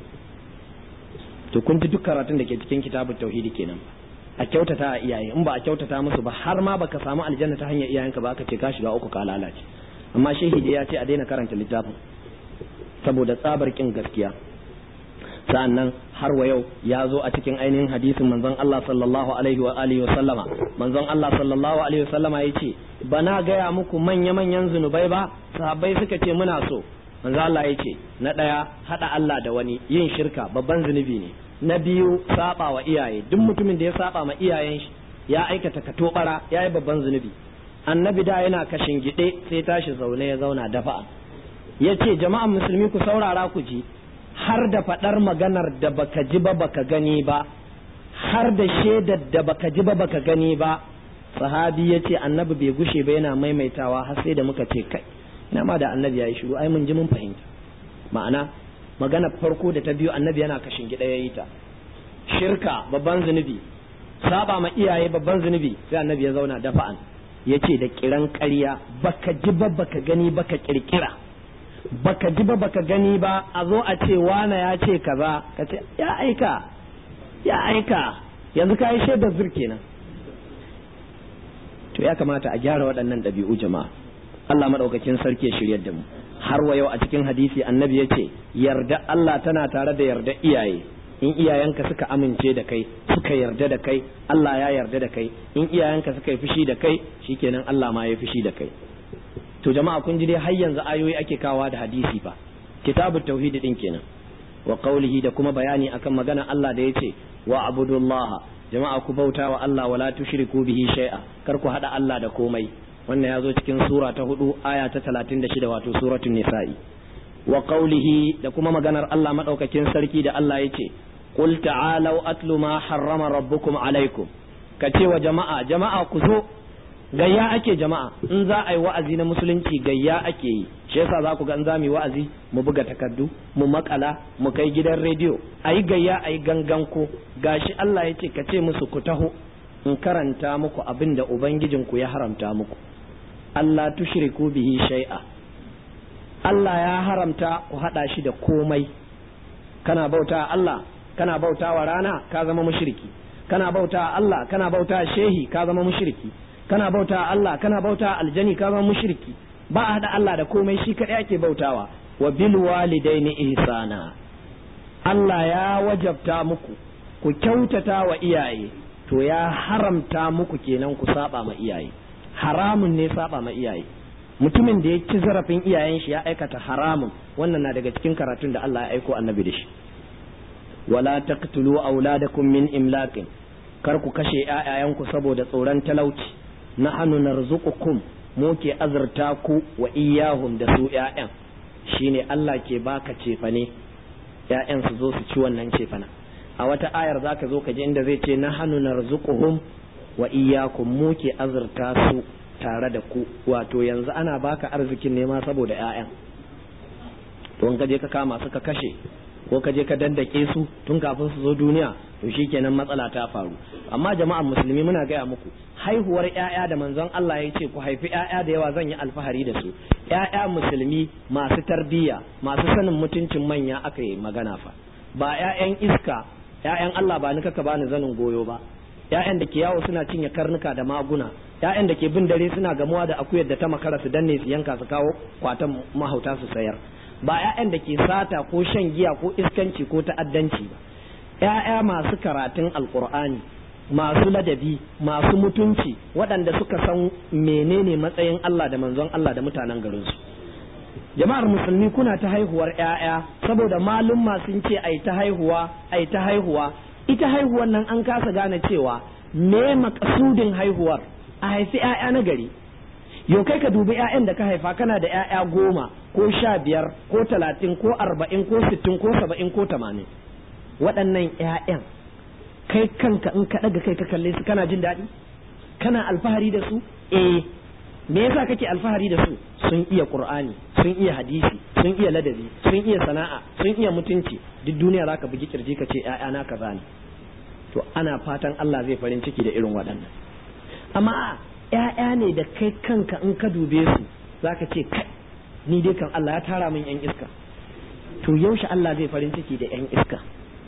to kun ji duk karatun da ke cikin kitabun tauhidi kenan a kyautata a iyaye in ba a kyautata musu ba har ma baka samu aljanna ta hanyar iyayenka ba aka ce ka shiga uku ka lalace amma shehi dai ya ce a daina karanta littafin saboda tsabar kin gaskiya sa'annan har wa yau ya zo a cikin ainihin hadisin manzon Allah sallallahu alaihi wa alihi wa sallama manzon Allah sallallahu alaihi wa sallama yace bana gaya muku manya manyan zunubai ba sahabbai suka ce muna so manzon Allah yace na daya hada Allah da wani yin shirka babban zunubi ne na biyu saba wa iyaye duk mutumin da ya saba ma iyayen shi ya aikata katobara ya yi babban zunubi annabi da yana kashin gide sai tashi zaune ya zauna dafa'a ya ce jama'an musulmi ku saurara ku ji har da faɗar maganar da baka ji ba baka gani ba har da shaidar da baka ji ba baka gani ba sahabi ya ce annabi bai gushe ba yana maimaitawa har sai da muka ce kai ina ma da annabi ya yi shiru ai mun ji mun fahimta ma'ana maganar farko da ta biyu annabi yana kashin gida ya yi ta shirka babban zunubi saba ma iyaye babban zunubi sai annabi ya zauna dafa'an ya ce da kiran ƙarya baka ji ba baka gani baka kirkira baka ji ba baka gani ba a zo a ce wana ya ce kaza ka ce ya aika ya aika yanzu ka yi shaidar zur kenan to ya kamata a gyara waɗannan ɗabi'u jama'a Allah maɗaukakin sarki ya shiryar da mu har wa yau a cikin hadisi annabi ya ce yarda Allah tana tare da yarda iyaye in iyayenka suka amince da kai suka yarda da kai Allah ya yarda da kai in iyayenka suka yi fushi da kai shikenan Allah ma ya fushi da kai to jama'a kun ji dai har yanzu ayoyi ake kawa da hadisi fa kitabut tauhid din kenan wa qawlihi da kuma bayani akan magana Allah da yace wa abudullaha jama'a ku bauta wa Allah wala tushriku bihi shay'a kar ku hada Allah da komai wannan ya zo cikin sura ta hudu aya ta 36 wato suratul nisa'i wa qawlihi da kuma maganar Allah madaukakin sarki da Allah yace qul ta'alu atlu ma harrama rabbukum alaikum kace wa jama'a jama'a ku zo gayya ake jama'a in za a yi wa'azi na musulunci gayya ake yi shi yasa za ku ga in za mu yi wa'azi mu buga takardu mu makala mu kai gidan rediyo a yi gayya a yi gangan ko gashi Allah ya ce ka ce musu ku taho in karanta muku abin da ubangijinku ya haramta muku Allah tushriku bihi shay'a Allah ya haramta ku hada shi da komai kana bauta Allah kana bauta wa rana ka zama mushriki kana bauta Allah kana bauta shehi ka zama mushriki kana bauta Allah kana bauta aljani ka zama mushriki ba a hada Allah da komai shi kadai ake bautawa wa bil walidaini ihsana Allah ya wajabta muku ku kyautata wa iyaye to ya haramta muku kenan ku saba ma iyaye haramun ne saba ma iyaye mutumin da ya ci zarafin iyayen shi ya aikata haramun wannan na daga cikin karatun da Allah ya aiko annabi da shi wala taqtulu auladakum min imlaqin kar ku kashe ƴaƴayanku saboda tsoron talauci nahnu narzuqukum mu ke azurta ku wa iyahum da su ƴaƴan shine Allah ke baka cefane ƴaƴan su zo su ci wannan cefana a wata ayar zaka zo ka ji inda zai ce nahnu narzuquhum wa iyyakum mu ke azurta su tare da ku wato yanzu ana baka arzikin nema saboda ƴaƴan to in ka je ka kama su ka kashe ko ka je ka dandake su tun kafin su zo duniya to shikenan matsala ta faru amma jama'an musulmi muna gaya muku haihuwar ƴaƴa da manzon Allah ya ce ku haifi ƴaƴa da yawa zan yi alfahari da su ƴaƴa musulmi masu tarbiyya masu sanin mutuncin manya aka yi magana fa ba ƴaƴan iska ƴaƴan Allah ba ni kaka bani zanin goyo ba ƴaƴan da ke yawo suna cinye karnuka da maguna ƴaƴan da ke bin dare suna gamuwa da akuyar da ta makara su danne su yanka su kawo kwatan mahauta su sayar ba ƴaƴan da ke sata ko shan giya ko iskanci ko ta'addanci ba ƴaƴa masu karatun alkur'ani masu ladabi masu mutunci waɗanda suka san menene matsayin Allah da manzon Allah da mutanen garinsu jama'ar musulmi kuna ta haihuwar ƴaƴa saboda malum sun ce ai ta haihuwa ai ta haihuwa ita haihuwar nan an kasa gane cewa me makasudin haihuwar a haifi ƴaƴa na gari yau kai ka dubi ƴaƴan da ka haifa kana da ƴaƴa goma ko sha biyar ko talatin ko arba'in ko sittin ko saba'in ko tamanin waɗannan ƴaƴan kai kanka in ka ɗaga kai ka kalle su kana jin daɗi kana alfahari da su eh me yasa kake alfahari da su sun iya qur'ani sun iya hadisi sun iya ladabi sun iya sana'a sun iya mutunci duk duniya zaka bugi kirji ka ce ƴaƴana kaza ne to ana fatan Allah zai farin ciki da irin waɗannan amma ƴaƴa ne da kai kanka in ka dube su zaka ce kai ni dai kan Allah ya tara min ƴan iska to yaushe Allah zai farin ciki da ƴan iska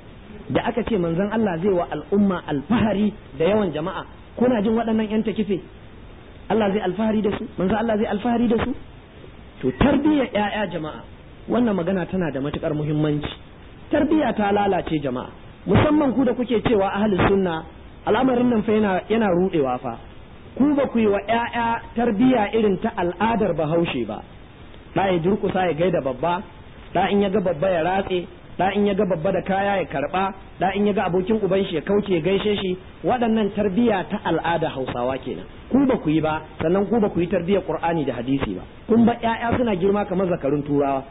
da aka ce manzon Allah zai wa al'umma alfahari da yawan jama'a kuna jin waɗannan ƴan takife Allah zai alfahari da su manzon Allah zai alfahari da su to tarbiyyar ƴaƴa jama'a wannan magana tana da matukar muhimmanci tarbiyya ta lalace jama'a musamman ku da kuke cewa ahli sunna al'amarin nan fa yana yana rudewa fa ku ba ku yi wa ƴaƴa tarbiyya irin ta al'adar bahaushe ba da ya durkusa ya gaida babba da in ya ga babba ya ratse da in ya ga babba da kaya ya karba da in ya ga abokin uban shi ya kauce ya gaishe shi waɗannan tarbiyya ta al'ada hausawa kenan ku ba ku yi ba sannan ku ba ku yi tarbiyyar qur'ani da hadisi ba kun ba ƴaƴa suna girma kamar zakarun turawa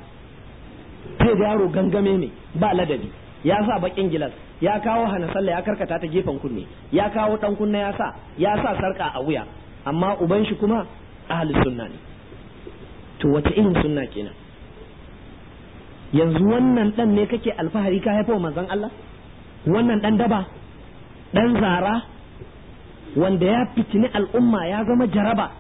sai da yaro gangame ne ba ladabi ya sa bakin gilas ya kawo hana sallah ya karkata ta gefen kunne ya kawo dan kunne ya sa ya sa sarka a wuya amma uban shi kuma ahli sunna ne to wace irin sunna kenan yanzu wannan dan ne kake alfahari ka haifo manzon Allah wannan dan daba dan zara wanda ya fitini al'umma ya zama jaraba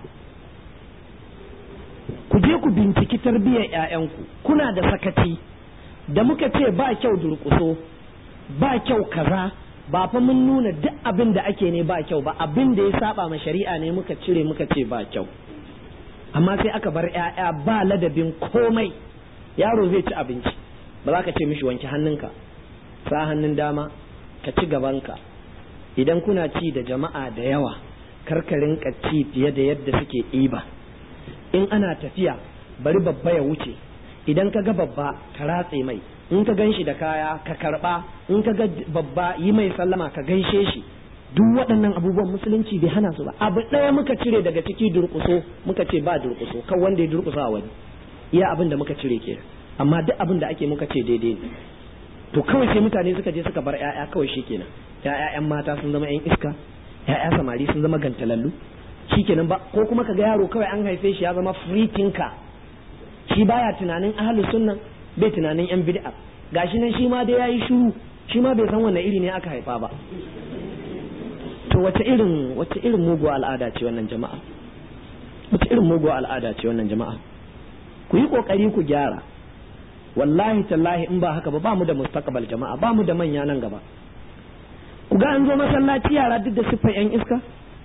ku je ku binciki tarbiyyar ƴaƴanku kuna da sakaci da muka ce ba kyau durƙuso ba kyau kaza ba fa mun nuna duk abin da ake ne ba kyau ba abin da ya saba ma shari'a ne muka cire muka ce ba kyau amma sai aka bar ƴaƴa ba ladabin komai yaro zai ci abinci ba za ka ce mishi wanke hannunka sa hannun dama ka ci gabanka idan kuna ci da jama'a da yawa karkarin ci fiye da yadda suke ɗiba in ana tafiya bari babba ya wuce idan ka ga babba ka ratse mai in ka gan shi da kaya ka karba in ka ga babba yi mai sallama ka gaishe shi duk waɗannan abubuwan musulunci bai hana su ba abu ɗaya muka cire daga ciki durƙuso muka ce ba durƙuso kan wanda ya durƙusa a wani iya abin da muka cire ke amma duk abin da ake muka ce daidai ne to kawai sai mutane suka je suka bar ƴaƴa kawai shikenan ƴaƴa ƴan mata sun zama ƴan iska ƴaƴa samari sun zama gantalallu shikenan ba ko kuma kaga yaro kawai an haife shi ya zama free thinker shi baya tunanin ahlus sunna bai tunanin yan bid'a gashi nan shi ma dai yayi shiru shi ma bai san wanne iri ne aka haifa ba to wace irin wace irin muguwa al'ada ce wannan jama'a wace irin muguwa al'ada ce wannan jama'a ku yi kokari ku gyara wallahi tallahi in ba haka ba ba mu da mustaqbal jama'a ba mu da manya nan gaba ku ga an zo masallaci yara duk da siffar yan iska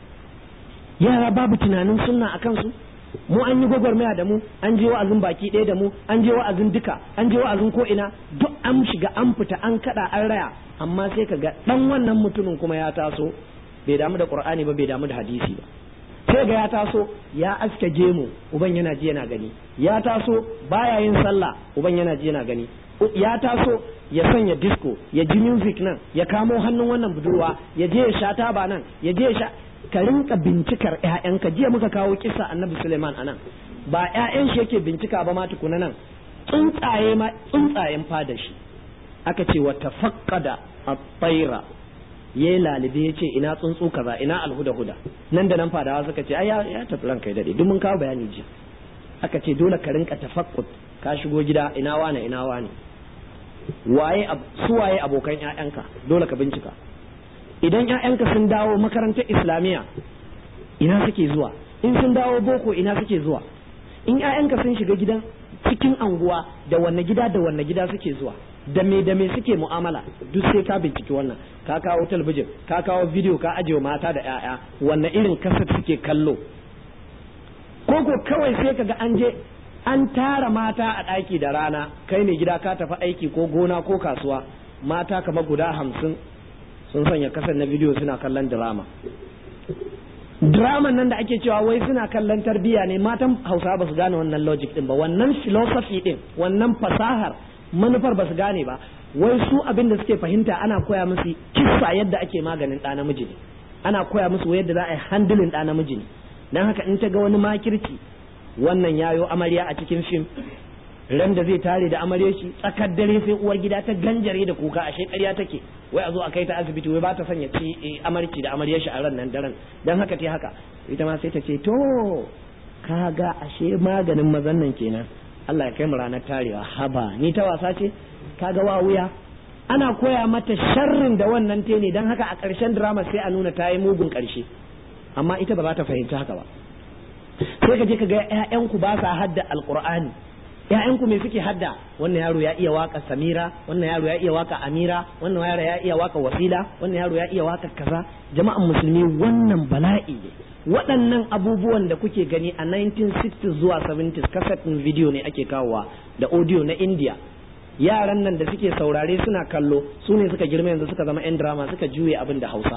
yara babu tunanin sunna a kansu mu an yi gwagwarmaya da mu an je wa'azin baki ɗaya da mu an je wa'azin duka an je wa'azin ko ina duk an shiga an fita an kada an raya amma sai ka ga dan wannan mutumin kuma ya taso bai damu da qur'ani ba bai damu da hadisi ba sai ga ya taso ya aske gemu uban yana ji yana gani ya taso baya yin sallah uban yana ji yana gani ya taso ya sanya disco ya ji music nan ya kamo hannun wannan budurwa ya je ya sha taba nan ya je ya sha ka rinka bincikar ƴaƴanka jiya muka kawo kisa annabi Suleiman anan ba ƴaƴan shi yake bincika ba ma tukuna nan tsuntsaye ma tsuntsayen fada shi aka ce wa tafaqqada at-tayra ya lalibe ya ce ina tsuntsu kaza ina alhuda huda nan da nan fadawa suka ce ai ya tafi ranka ya dade duk mun kawo bayani jiya aka ce dole ka rinka tafaqqud ka shigo gida ina wane ina wane waye su waye abokan ƴaƴanka dole ka bincika idan ƴaƴanka sun dawo makarantar islamiyya ina suke zuwa in sun dawo boko ina suke zuwa in ƴaƴanka sun shiga gidan cikin anguwa da wanne gida da wanne gida suke zuwa da me da me suke mu'amala duk sai ka binciki wannan ka kawo talabijin ka kawo bidiyo ka ajiye mata da ƴaƴa wanne irin kasar suke kallo ko ko kawai sai kaga an je an tara mata a ɗaki da rana kai ne gida ka tafi aiki ko gona ko kasuwa mata kamar guda hamsin sun sanya kasar na bidiyo suna kallon drama drama nan da ake cewa wai suna kallon tarbiyya ne matan hausa ba su gane wannan logic din ba wannan philosophy din wannan fasahar manufar ba su gane ba wai su abin da suke fahimta ana koya musu kissa yadda ake maganin ɗa namiji ne ana koya musu yadda za a yi handling ɗa namiji ne don haka in ta ga wani makirci wannan yayo amarya a cikin fim ran da zai tare da amarya shi tsakar dare sai uwar gida ta ganjare da kuka ashe ƙarya take wai a zo a kai ta asibiti wai ba ta sanya ci amarci da amarya shi a ran nan daren dan haka ta haka ita ma sai ta ce to kaga ashe maganin mazan nan kenan Allah ya kai mu ranar tarewa haba ni ta wasa ce kaga wa wuya ana koya mata sharrin da wannan te ne dan haka a ƙarshen drama sai a nuna ta yi mugun ƙarshe amma ita ba za ta fahimci haka ba sai ka je ka ga ƴaƴanku ba sa hadda alqur'ani ƴaƴanku me suke hadda wannan yaro ya iya waka samira wannan yaro ya iya waka amira wannan yaro ya iya waka wasila wannan yaro ya iya waka kaza jama'an musulmi wannan bala'i ne waɗannan abubuwan da kuke gani a 1960s zuwa 70s cassette ɗin video ne ake kawowa da audio na india yaran nan da suke saurare suna kallo su ne suka girma yanzu suka zama 'yan drama suka juye abin da hausa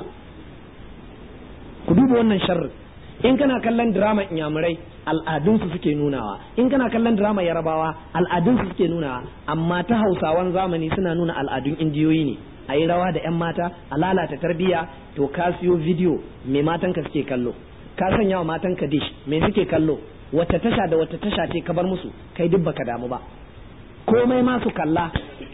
ku duba wannan sharri in kana kallon drama inyamurai al'adunsu suke nunawa in kana kallon drama yarabawa al'adunsu suke nunawa amma ta hausawan zamani suna nuna al'adun indiyoyi ne a yi rawa da 'yan mata a lalata tarbiyya to ka siyo video mai matanka suke kallo ka sanya wa matanka dish me suke kallo wata tasha da wata tasha ce ka bar musu kai duk baka damu ba komai ma su kalla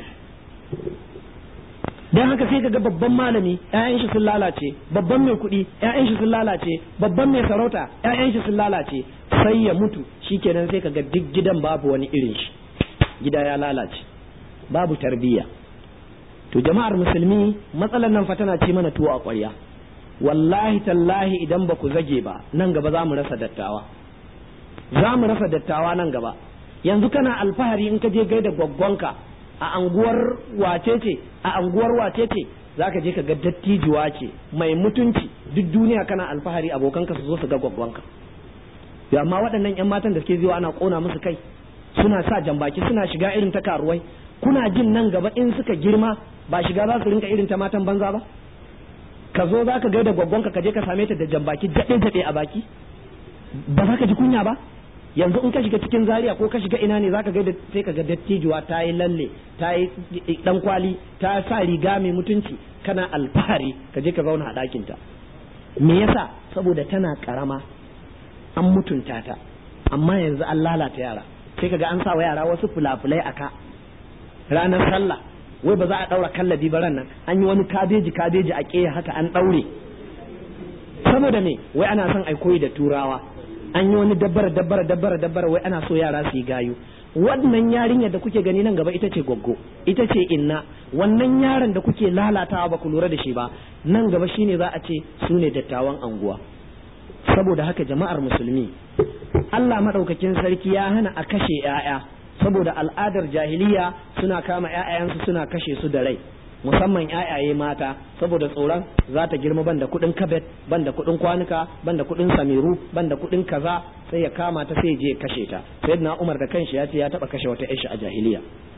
dan haka sai kaga babban malami ƴaƴan shi sun lalace babban mai kuɗi ƴaƴan shi sun lalace babban mai sarauta ƴaƴan shi sun lalace sai ya mutu shikenan sai kaga duk gidan babu wani irin shi gida ya lalace babu tarbiyya to jama'ar musulmi matsalar nan fa tana ci mana tuwo a ƙwarya wallahi tallahi idan ba ku zage ba nan gaba za mu rasa dattawa za mu rasa dattawa nan gaba yanzu kana alfahari in ka je gaida gwaggwanka a anguwar wace ce a anguwar wace ce zaka je ka ga dattijuwa ce mai mutunci duk duniya kana alfahari abokanka su zo su ga gwaggwanka ya amma waɗannan yan matan da suke zuwa ana kona musu kai suna sa jambaki suna shiga irin ta karuwai kuna jin nan gaba in suka girma ba shiga za su rinka irin ta matan banza ba ka zo za ka gaida gwaggwanka ka je ka same ta da jambaki daɗe daɗe a baki ba za ka ji kunya ba yanzu in ka shiga cikin zaria ko ka shiga ina ne zaka ga sai ka ga dattijuwa ta yi lalle ta yi dan kwali ta sa riga mai mutunci kana alfahari ka je ka zauna a ɗakin ta me yasa saboda tana karama an mutunta ta amma yanzu an lalata yara sai ka ga an sa wa yara wasu fulafulai a ka ranar sallah wai ba za a ɗaura kallabi ba ran nan an yi wani kabeji kabeji a ƙeya haka an ɗaure saboda me wai ana son ai koyi da turawa an yi wani dabbara dabbara dabbara dabbara wai ana so yara su yi gayu wannan yarinyar da kuke gani nan gaba ita ce goggo ita ce inna wannan yaron da kuke lalatawa ba ku lura da shi ba nan gaba shine za a ce su ne dattawan anguwa saboda haka jama'ar musulmi Allah madaukakin sarki ya hana a kashe 'ya'ya saboda al'adar jahiliya suna kama 'ya'yansu suna kashe su da rai musamman ƴaƴaye mata saboda tsoron za ta girma banda kuɗin kabet banda kuɗin kwanuka banda kuɗin samiru banda kuɗin kaza sai ya kama ta sai je kashe ta sayyidina Umar da kanshi ya ce ya taba kashe wata ƴashi a jahiliya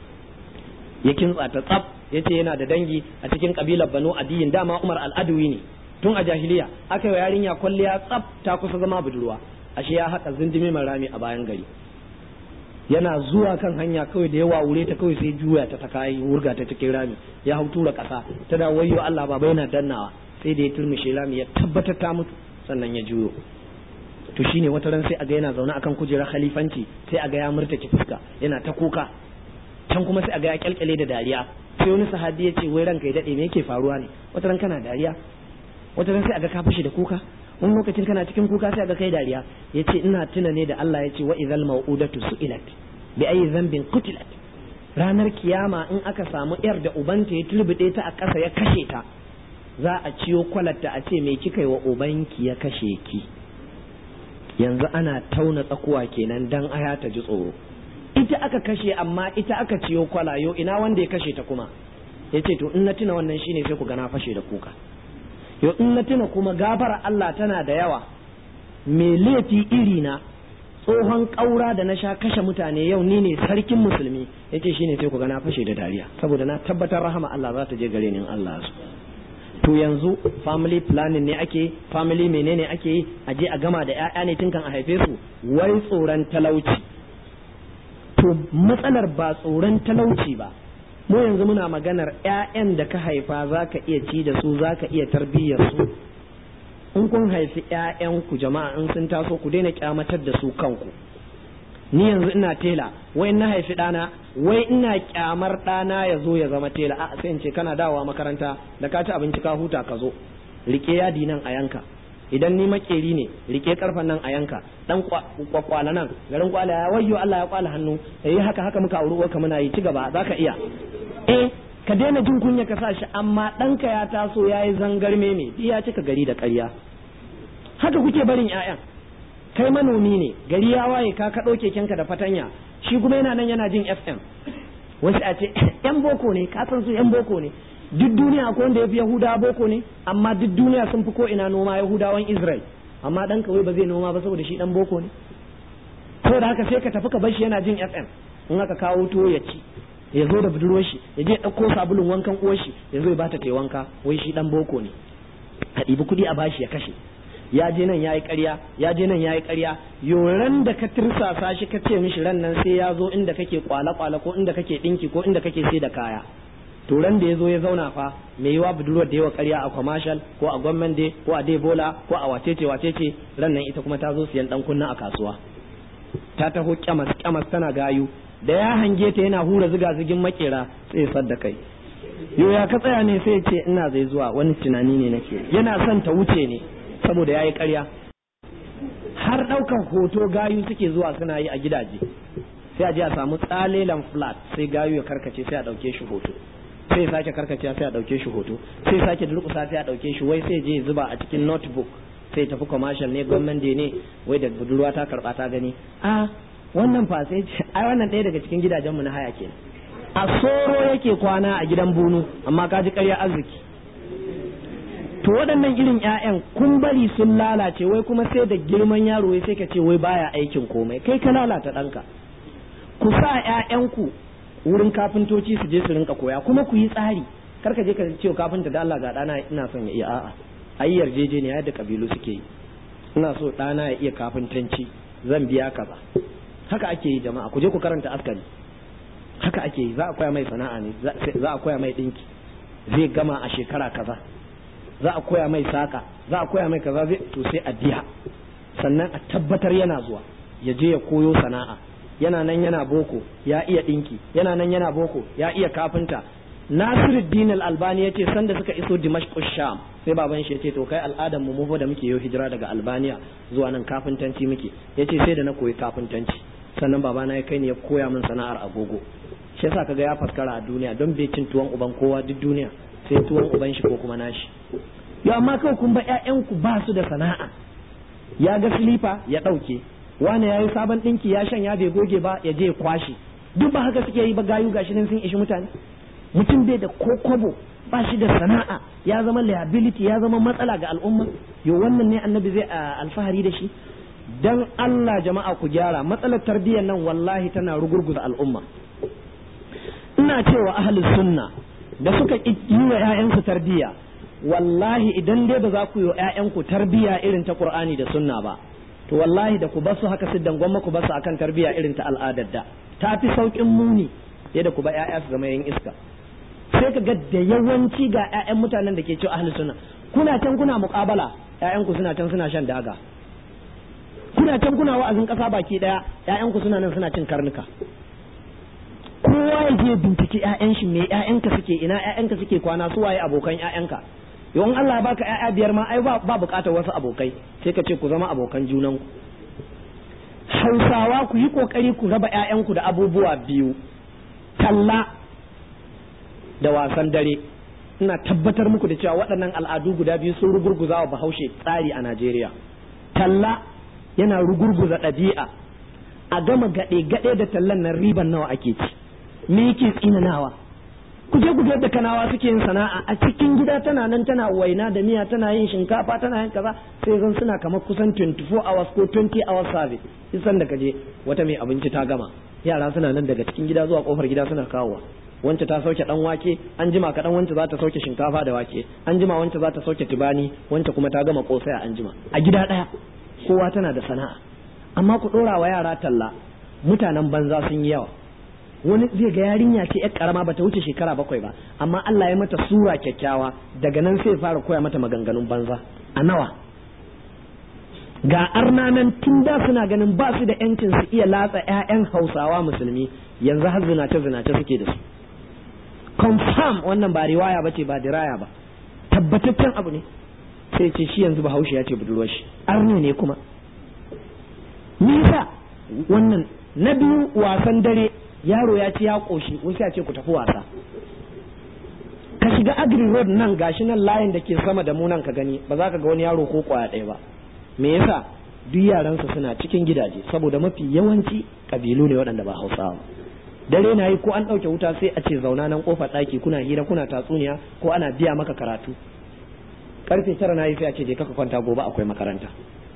ya kintsa ta tsaf ya ce yana da dangi a cikin kabilar Banu Adiyin dama Umar al'adwi ne tun a jahiliya aka yi yarinya kwalliya tsaf ta kusa zama budurwa ashe ya haƙa zindimi rami a bayan gari yana zuwa kan hanya kawai da yawa wure ta kawai sai juya ta ta kayi wurga ta cikin rami ya hau tura kasa ta da wayo Allah baba yana dannawa sai da ya turmushe rami ya tabbatar ta mutu sannan ya juyo to shine wata ran sai aga yana zaune akan kujerar khalifanci sai aga ya murtake fuska yana ta kuka can kuma sai aga ya kyalkyale da dariya sai wani sahabi ya ce wai ranka ya dade me yake faruwa ne wata ran kana dariya wata ran sai aga ka fashe da kuka wani lokacin kana cikin kuka sai ga kai dariya yace ina tuna ne da Allah yace wa idhal mau'udatu su'ilat bi ayi dhanbin qutilat ranar kiyama in aka samu yar da ubanta ya turbide ta a ƙasa ya kashe ta za a ciyo kwalatta a ce me kika yi wa ubanki ya kashe ki yanzu ana tauna tsakuwa kenan dan aya ta ji tsoro ita aka kashe amma ita aka ciyo kwalayo ina wanda ya kashe ta kuma yace to in na tuna wannan shine sai ku ga na fashe da kuka yau in na tuna kuma gafara Allah tana da yawa me laifi iri na tsohon ƙaura da na sha kashe mutane yau ni ne sarkin musulmi yace shine sai ku ga na fashe da dariya saboda na tabbatar rahama Allah za ta je gare ni in Allah su to yanzu family planning ne ake family menene ake yi a je a gama da ƴaƴa ne tun kan a haife su wai tsoron talauci to matsalar ba tsoron talauci ba mu yanzu muna maganar ƴaƴan da ka haifa za ka iya ci da su za ka iya tarbiyyar su in kun haifi ƴaƴanku jama'a in sun taso ku daina kyamatar da su kanku ni yanzu ina tela wai na haifi ɗana wai ina kyamar ɗana ya zo ya zama tela a sai in ce kana dawowa makaranta da ka ci abinci ka huta ka zo rike yadi nan a yanka idan ni makeri ne rike karfan nan a yanka dan kwakwala nan garin kwala ya wayyo Allah ya kwala hannu yayi haka haka muka auri uwarka muna yi ci gaba zaka iya eh ka daina jin kunya ka sa shi amma ɗanka ya taso ya yi zangarme ne ya cika gari da ƙarya haka kuke barin 'ya'yan kai manomi ne gari ya waye ka kaɗo kekenka da fatanya shi kuma yana nan yana jin fm wasu a ce yan boko ne ka san su yan boko ne duk duniya akwai wanda ya fi yahudawa boko ne amma duk duniya sun fi ko ina noma yahudawan israel amma ɗan kawai ba zai noma ba saboda shi ɗan boko ne saboda haka sai ka tafi ka bar shi yana jin fm in aka kawo tuwo ya ci ya zo da budurwar shi ya je ɗauko sabulun wankan uwar shi ya zo ya bata ta wanka wai shi dan boko ne a ɗibi kuɗi a bashi ya kashe ya je nan yayi ƙarya ya je nan yayi ƙarya yoran da ka tirsasa shi ka ce mishi ran nan sai ya zo inda kake kwala kwala ko inda kake dinki ko inda kake sai da kaya to ran da ya zo ya zauna fa mai yiwa budurwar da yawa ƙarya a commercial ko a gwamnan day ko a debola ko a wacece wacece ran nan ita kuma ta zo siyan dan kunna a kasuwa ta taho kyamas kyamas tana gayu da ya hange ta yana hura ziga zigin makera sai ya sadda kai yo ya ka tsaya ne sai ce ina zai zuwa wani tunani ne nake yana son ta wuce ne saboda yayi ƙarya har ɗaukan hoto gayu suke zuwa suna yi a gidaje sai a je a samu tsalelan flat sai gayu ya karkace sai a ɗauke shi hoto sai sake karkace sai a ɗauke shi hoto sai sake durƙusa sai a ɗauke shi wai sai je zuba a cikin notebook sai tafi commercial ne gwamnati ne wai da budurwa ta karɓa ta gani a wannan fa sai ai wannan ɗaya daga cikin gidajenmu na haya kenan a soro yake kwana a gidan bunu amma ka ji ƙarya arziki to waɗannan irin ƴaƴan kun bari sun lalace wai kuma sai da girman yaro wai sai ka ce wai baya aikin komai kai ka lalata ɗanka ku sa ƴaƴanku wurin kafintoci su je su rinka koya kuma ku yi tsari kar ka je ka ce kafinta da Allah ga ɗana ina son ya iya a'a ayi yarjejeniya yadda kabilu suke yi ina so ɗana ya iya kafintanci zan biya kaza haka ake yi jama'a ku je ku karanta askari haka ake yi za a koya mai sana'a ne za a koya mai dinki zai gama a shekara kaza za a koya mai saka za a koya mai kaza zai to sai a biya sannan a tabbatar yana zuwa ya je ya koyo sana'a yana nan yana boko ya iya dinki yana nan yana boko ya iya kafinta Nasiruddin al-Albani yace sanda suka iso Dimashq Sham sai baban shi yace to kai al'adan mu mu da muke yau hijira daga Albania zuwa nan kafintanci muke yace sai da na koyi kafintanci sannan babana ya kai ni ya koya min sana'ar agogo shi yasa kaga ya faskara a duniya don bai cin tuwon uban kowa duk duniya sai tuwon uban shi ko kuma nashi yo amma kawai kun ba ƴaƴanku ba su da sana'a ya ga silifa ya ɗauke wani ya yi sabon ɗinki ya shanya bai goge ba ya je ya kwashe duk ba haka suke yi ba gayu gashi nan sun ishi mutane mutum bai da ko kobo ba shi da sana'a ya zama liability ya zama matsala ga al'umma yo wannan ne annabi zai alfahari da shi dan Allah jama'a ku gyara matsalar tarbiyyar nan wallahi tana rugurguza al'umma ina cewa ahli sunna da suka yi wa ƴaƴansu tarbiyya wallahi idan dai ba za ku yi wa ƴaƴanku tarbiyya irin ta Qur'ani da sunna ba to wallahi da ku basu haka siddan gwamma ku basu akan tarbiyya irin ta al'adar da ta fi saukin muni yadda ku ba ƴaƴa su zama yin iska sai ka ga da yawanci ga ƴaƴan mutanen da ke cewa ahli sunna kuna can kuna muƙabala ƴaƴanku suna can suna shan daga kuna can kuna wa'azin ƙasa baki ɗaya ƴaƴanku suna nan suna cin karnuka kowa ya je binciki ƴaƴan shi me ƴaƴanka suke ina ƴaƴanka suke kwana su waye abokan ƴaƴanka yawan Allah baka ƴaƴa biyar ma ai ba buƙatar wasu abokai sai ka ce ku zama abokan junanku Hausawa ku yi kokari ku raba ƴaƴanku da abubuwa biyu talla da wasan dare ina tabbatar muku da cewa waɗannan al'adu guda biyu sun rugurguza wa bahaushe tsari a Najeriya talla yana rugurguza ɗabi'a a gama gaɗe-gaɗe da tallan nan riban nawa ake ci me yake tsinanawa ku je ku ga yadda kanawa suke yin sana'a a cikin gida tana nan tana waina da miya tana yin shinkafa tana yin kaza sai zan suna kamar kusan 24 hours ko 20 hours service isan da kaje wata mai abinci ta gama yara suna nan daga cikin gida zuwa kofar gida suna kawowa wance ta sauke dan wake an jima kadan wance za ta sauke shinkafa da wake an jima wance za ta sauke tibani wance kuma ta gama kosai a anjima a gida daya kowa tana da sana'a amma ku dora wa yara talla mutanen banza sun yi yawa wani zai ga yarinya ce yar karama bata wuce shekara bakwai ba amma Allah ya mata sura kyakkyawa daga nan sai fara koya mata maganganun banza a nawa ga arnanan tun da suna ganin ba su da yancin su iya latsa ƴaƴan Hausawa musulmi yanzu har zinace zinace suke da su confirm wannan ba riwaya bace ba diraya ba tabbataccen abu ne sai ce shi yanzu bahaushe ya ce budurwar shi arne ne kuma nisa wannan na biyu wasan dare yaro ya ci ya koshi wasu ya ce ku tafi wasa ka shiga agri road nan gashi nan layin da ke sama da mu nan ka gani ba za ka ga wani yaro ko kwaya ɗaya ba me yasa duk yaransa suna cikin gidaje saboda mafi yawanci kabilu ne waɗanda ba hausawa dare na yi ko an ɗauke wuta sai a ce zauna nan kofar ɗaki kuna hira kuna tatsuniya ko ana biya maka karatu karfe tara na yi sai a ce je kaka kwanta gobe akwai makaranta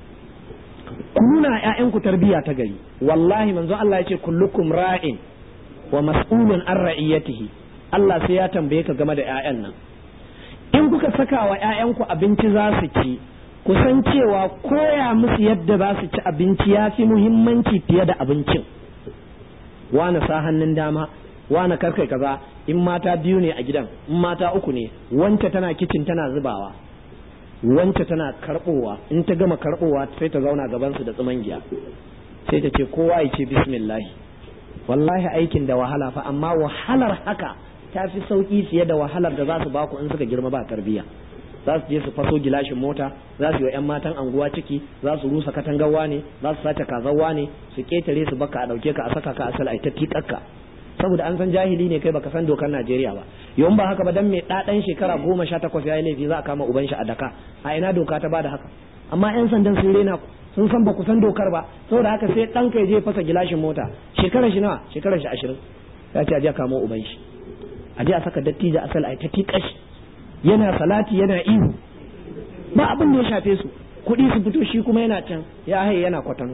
ku nuna ƴaƴanku tarbiyya ta gari wallahi manzo Allah ya ce kullukum ra'in wa mas'ulun an ra'iyatihi Allah sai ya tambaye ka game da ƴaƴan nan in kuka saka wa ƴaƴanku abinci za su ci ku san cewa koya musu yadda za su ci abinci ya fi muhimmanci fiye da abincin wane sa hannun dama wane karkai kaza in mata biyu ne a gidan in mata uku ne wance tana kicin tana zubawa wance tana karbowa in ta gama karbowa sai ta zauna gaban su da giya sai ta ce kowa ya ce bismillah wallahi aikin da wahala fa amma wahalar haka ta fi sauki fiye da wahalar da za su baku in suka girma ba tarbiyya za su je su faso gilashin mota za su yi wa 'yan matan anguwa ciki za su rusa katangawa ne za su sace kazawa ne su ketare su baka a dauke ka a saka ka asal a ta tikakka saboda an san jahili ne kai baka san dokar Najeriya ba yawan ba haka ba dan mai ɗaɗan shekara goma sha takwas ya yi laifi za a kama uban shi a daka a ina doka ta bada haka amma 'yan sandan sun rena sun san ba ku san dokar ba saboda haka sai ɗan kai je fasa gilashin mota shekarar shi nawa shekarar shi ashirin ya ce a je a kamo uban shi a je a saka dattijo asal a ta tikashi yana salati yana ihu ba abin da ya shafe su kuɗi su fito shi kuma yana can ya haye yana kwatano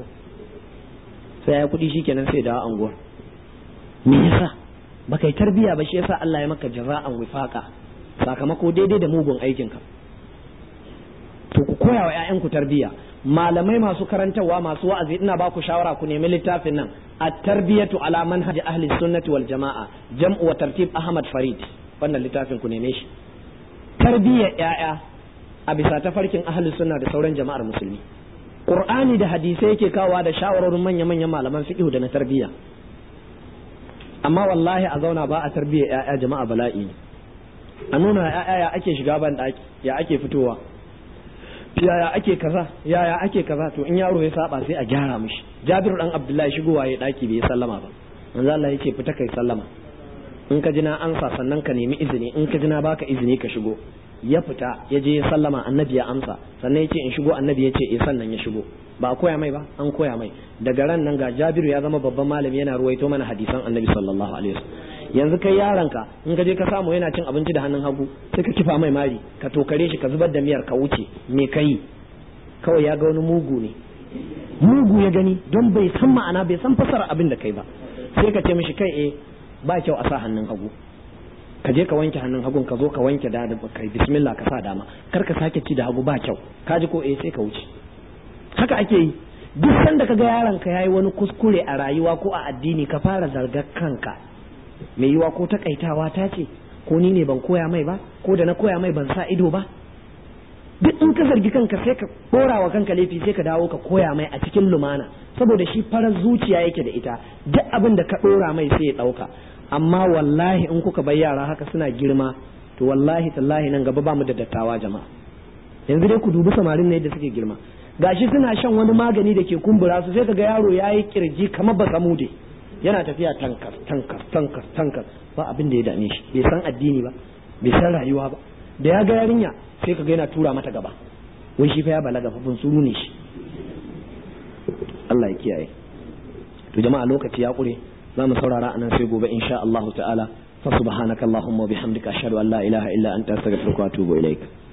sai ya kuɗi shikenan sai dawo anguwar me yasa baka yi tarbiya ba shi yasa Allah ya maka jaza'an wifaqa sakamako daidai da mugun aikin ka to ku koya wa ƴaƴanku tarbiya malamai masu karantarwa masu wa'azi ina ba ku shawara ku nemi littafin nan at-tarbiyatu ala manhaj ahli sunnati wal jama'a jam'u wa tartib ahmad farid wannan littafin ku neme shi tarbiyyar ‘ya'ya a bisa tafarkin ahalin suna da sauran jama'ar musulmi ƙur'ani da hadisai yake kawa da shawarorin manya-manyan malaman fiƙihu da na tarbiyya amma wallahi a zauna ba a tarbiyyar ‘ya'ya jama'a bala'i ne a nuna ya ake shiga ban daki ya ake fitowa yaya ake kaza yaya ake kaza to in yaro ya saba sai a gyara mishi jabiru dan abdullahi shigowa ya daki bai sallama ba manzo Allah ya ce fita kai sallama in ka ji na ansa sannan ka nemi izini in ka ji na baka izini ka shigo ya fita ya je ya sallama annabi ya amsa sannan ya ce in shigo annabi ya ce eh sannan ya shigo ba a koya mai ba an koya mai daga ran nan ga jabiru ya zama babban malami yana ruwaito mana hadisan annabi sallallahu alaihi wasallam yanzu kai yaronka in ka je ka samu yana cin abinci da hannun hagu sai ka kifa mai mari ka tokare shi ka zubar da miyar ka wuce me kai kawai ya ga wani mugu ne mugu ya gani don bai san ma'ana bai san fasara abin da kai ba sai ka ce mishi kai eh ba kyau a sa hannun hagu ka je ka wanke hannun hagun ka zo ka wanke da kai bismillah ka sa dama kar ka sake ci da hagu ba kyau ka ji ko eh sai ka wuce haka ake yi duk sanda ka ga yaron ka yayi wani kuskure a rayuwa ko a addini ka fara zargar kanka mai yiwa ko takaitawa ta ce ko ni ne ban koya mai ba ko da na koya mai ban sa ido ba duk in ka zargi kanka sai ka dora wa kanka laifi sai ka dawo ka koya mai a cikin lumana saboda shi farar zuciya yake da ita duk abin da ka dora mai sai ya dauka amma wallahi in kuka bai yara haka suna girma to wallahi tallahi nan gaba ba mu da dattawa jama'a yanzu dai ku dubi samarin ne da suke girma gashi suna shan wani magani da ke kumbura su sai kaga yaro yayi kirji kamar ba samude yana tafiya tankar tankar tankar tankar ba abin da ya dame shi bai san addini ba bai san rayuwa ba da ya ga yarinya sai kaga yana tura mata gaba wai shi fa ya balaga fa suru ne shi Allah ya kiyaye to jama'a lokaci ya kure za mu saurara anan sai gobe insha Allah ta'ala fa subhanakallahumma wa bihamdika ashhadu an la ilaha illa anta astaghfiruka wa atubu ilaik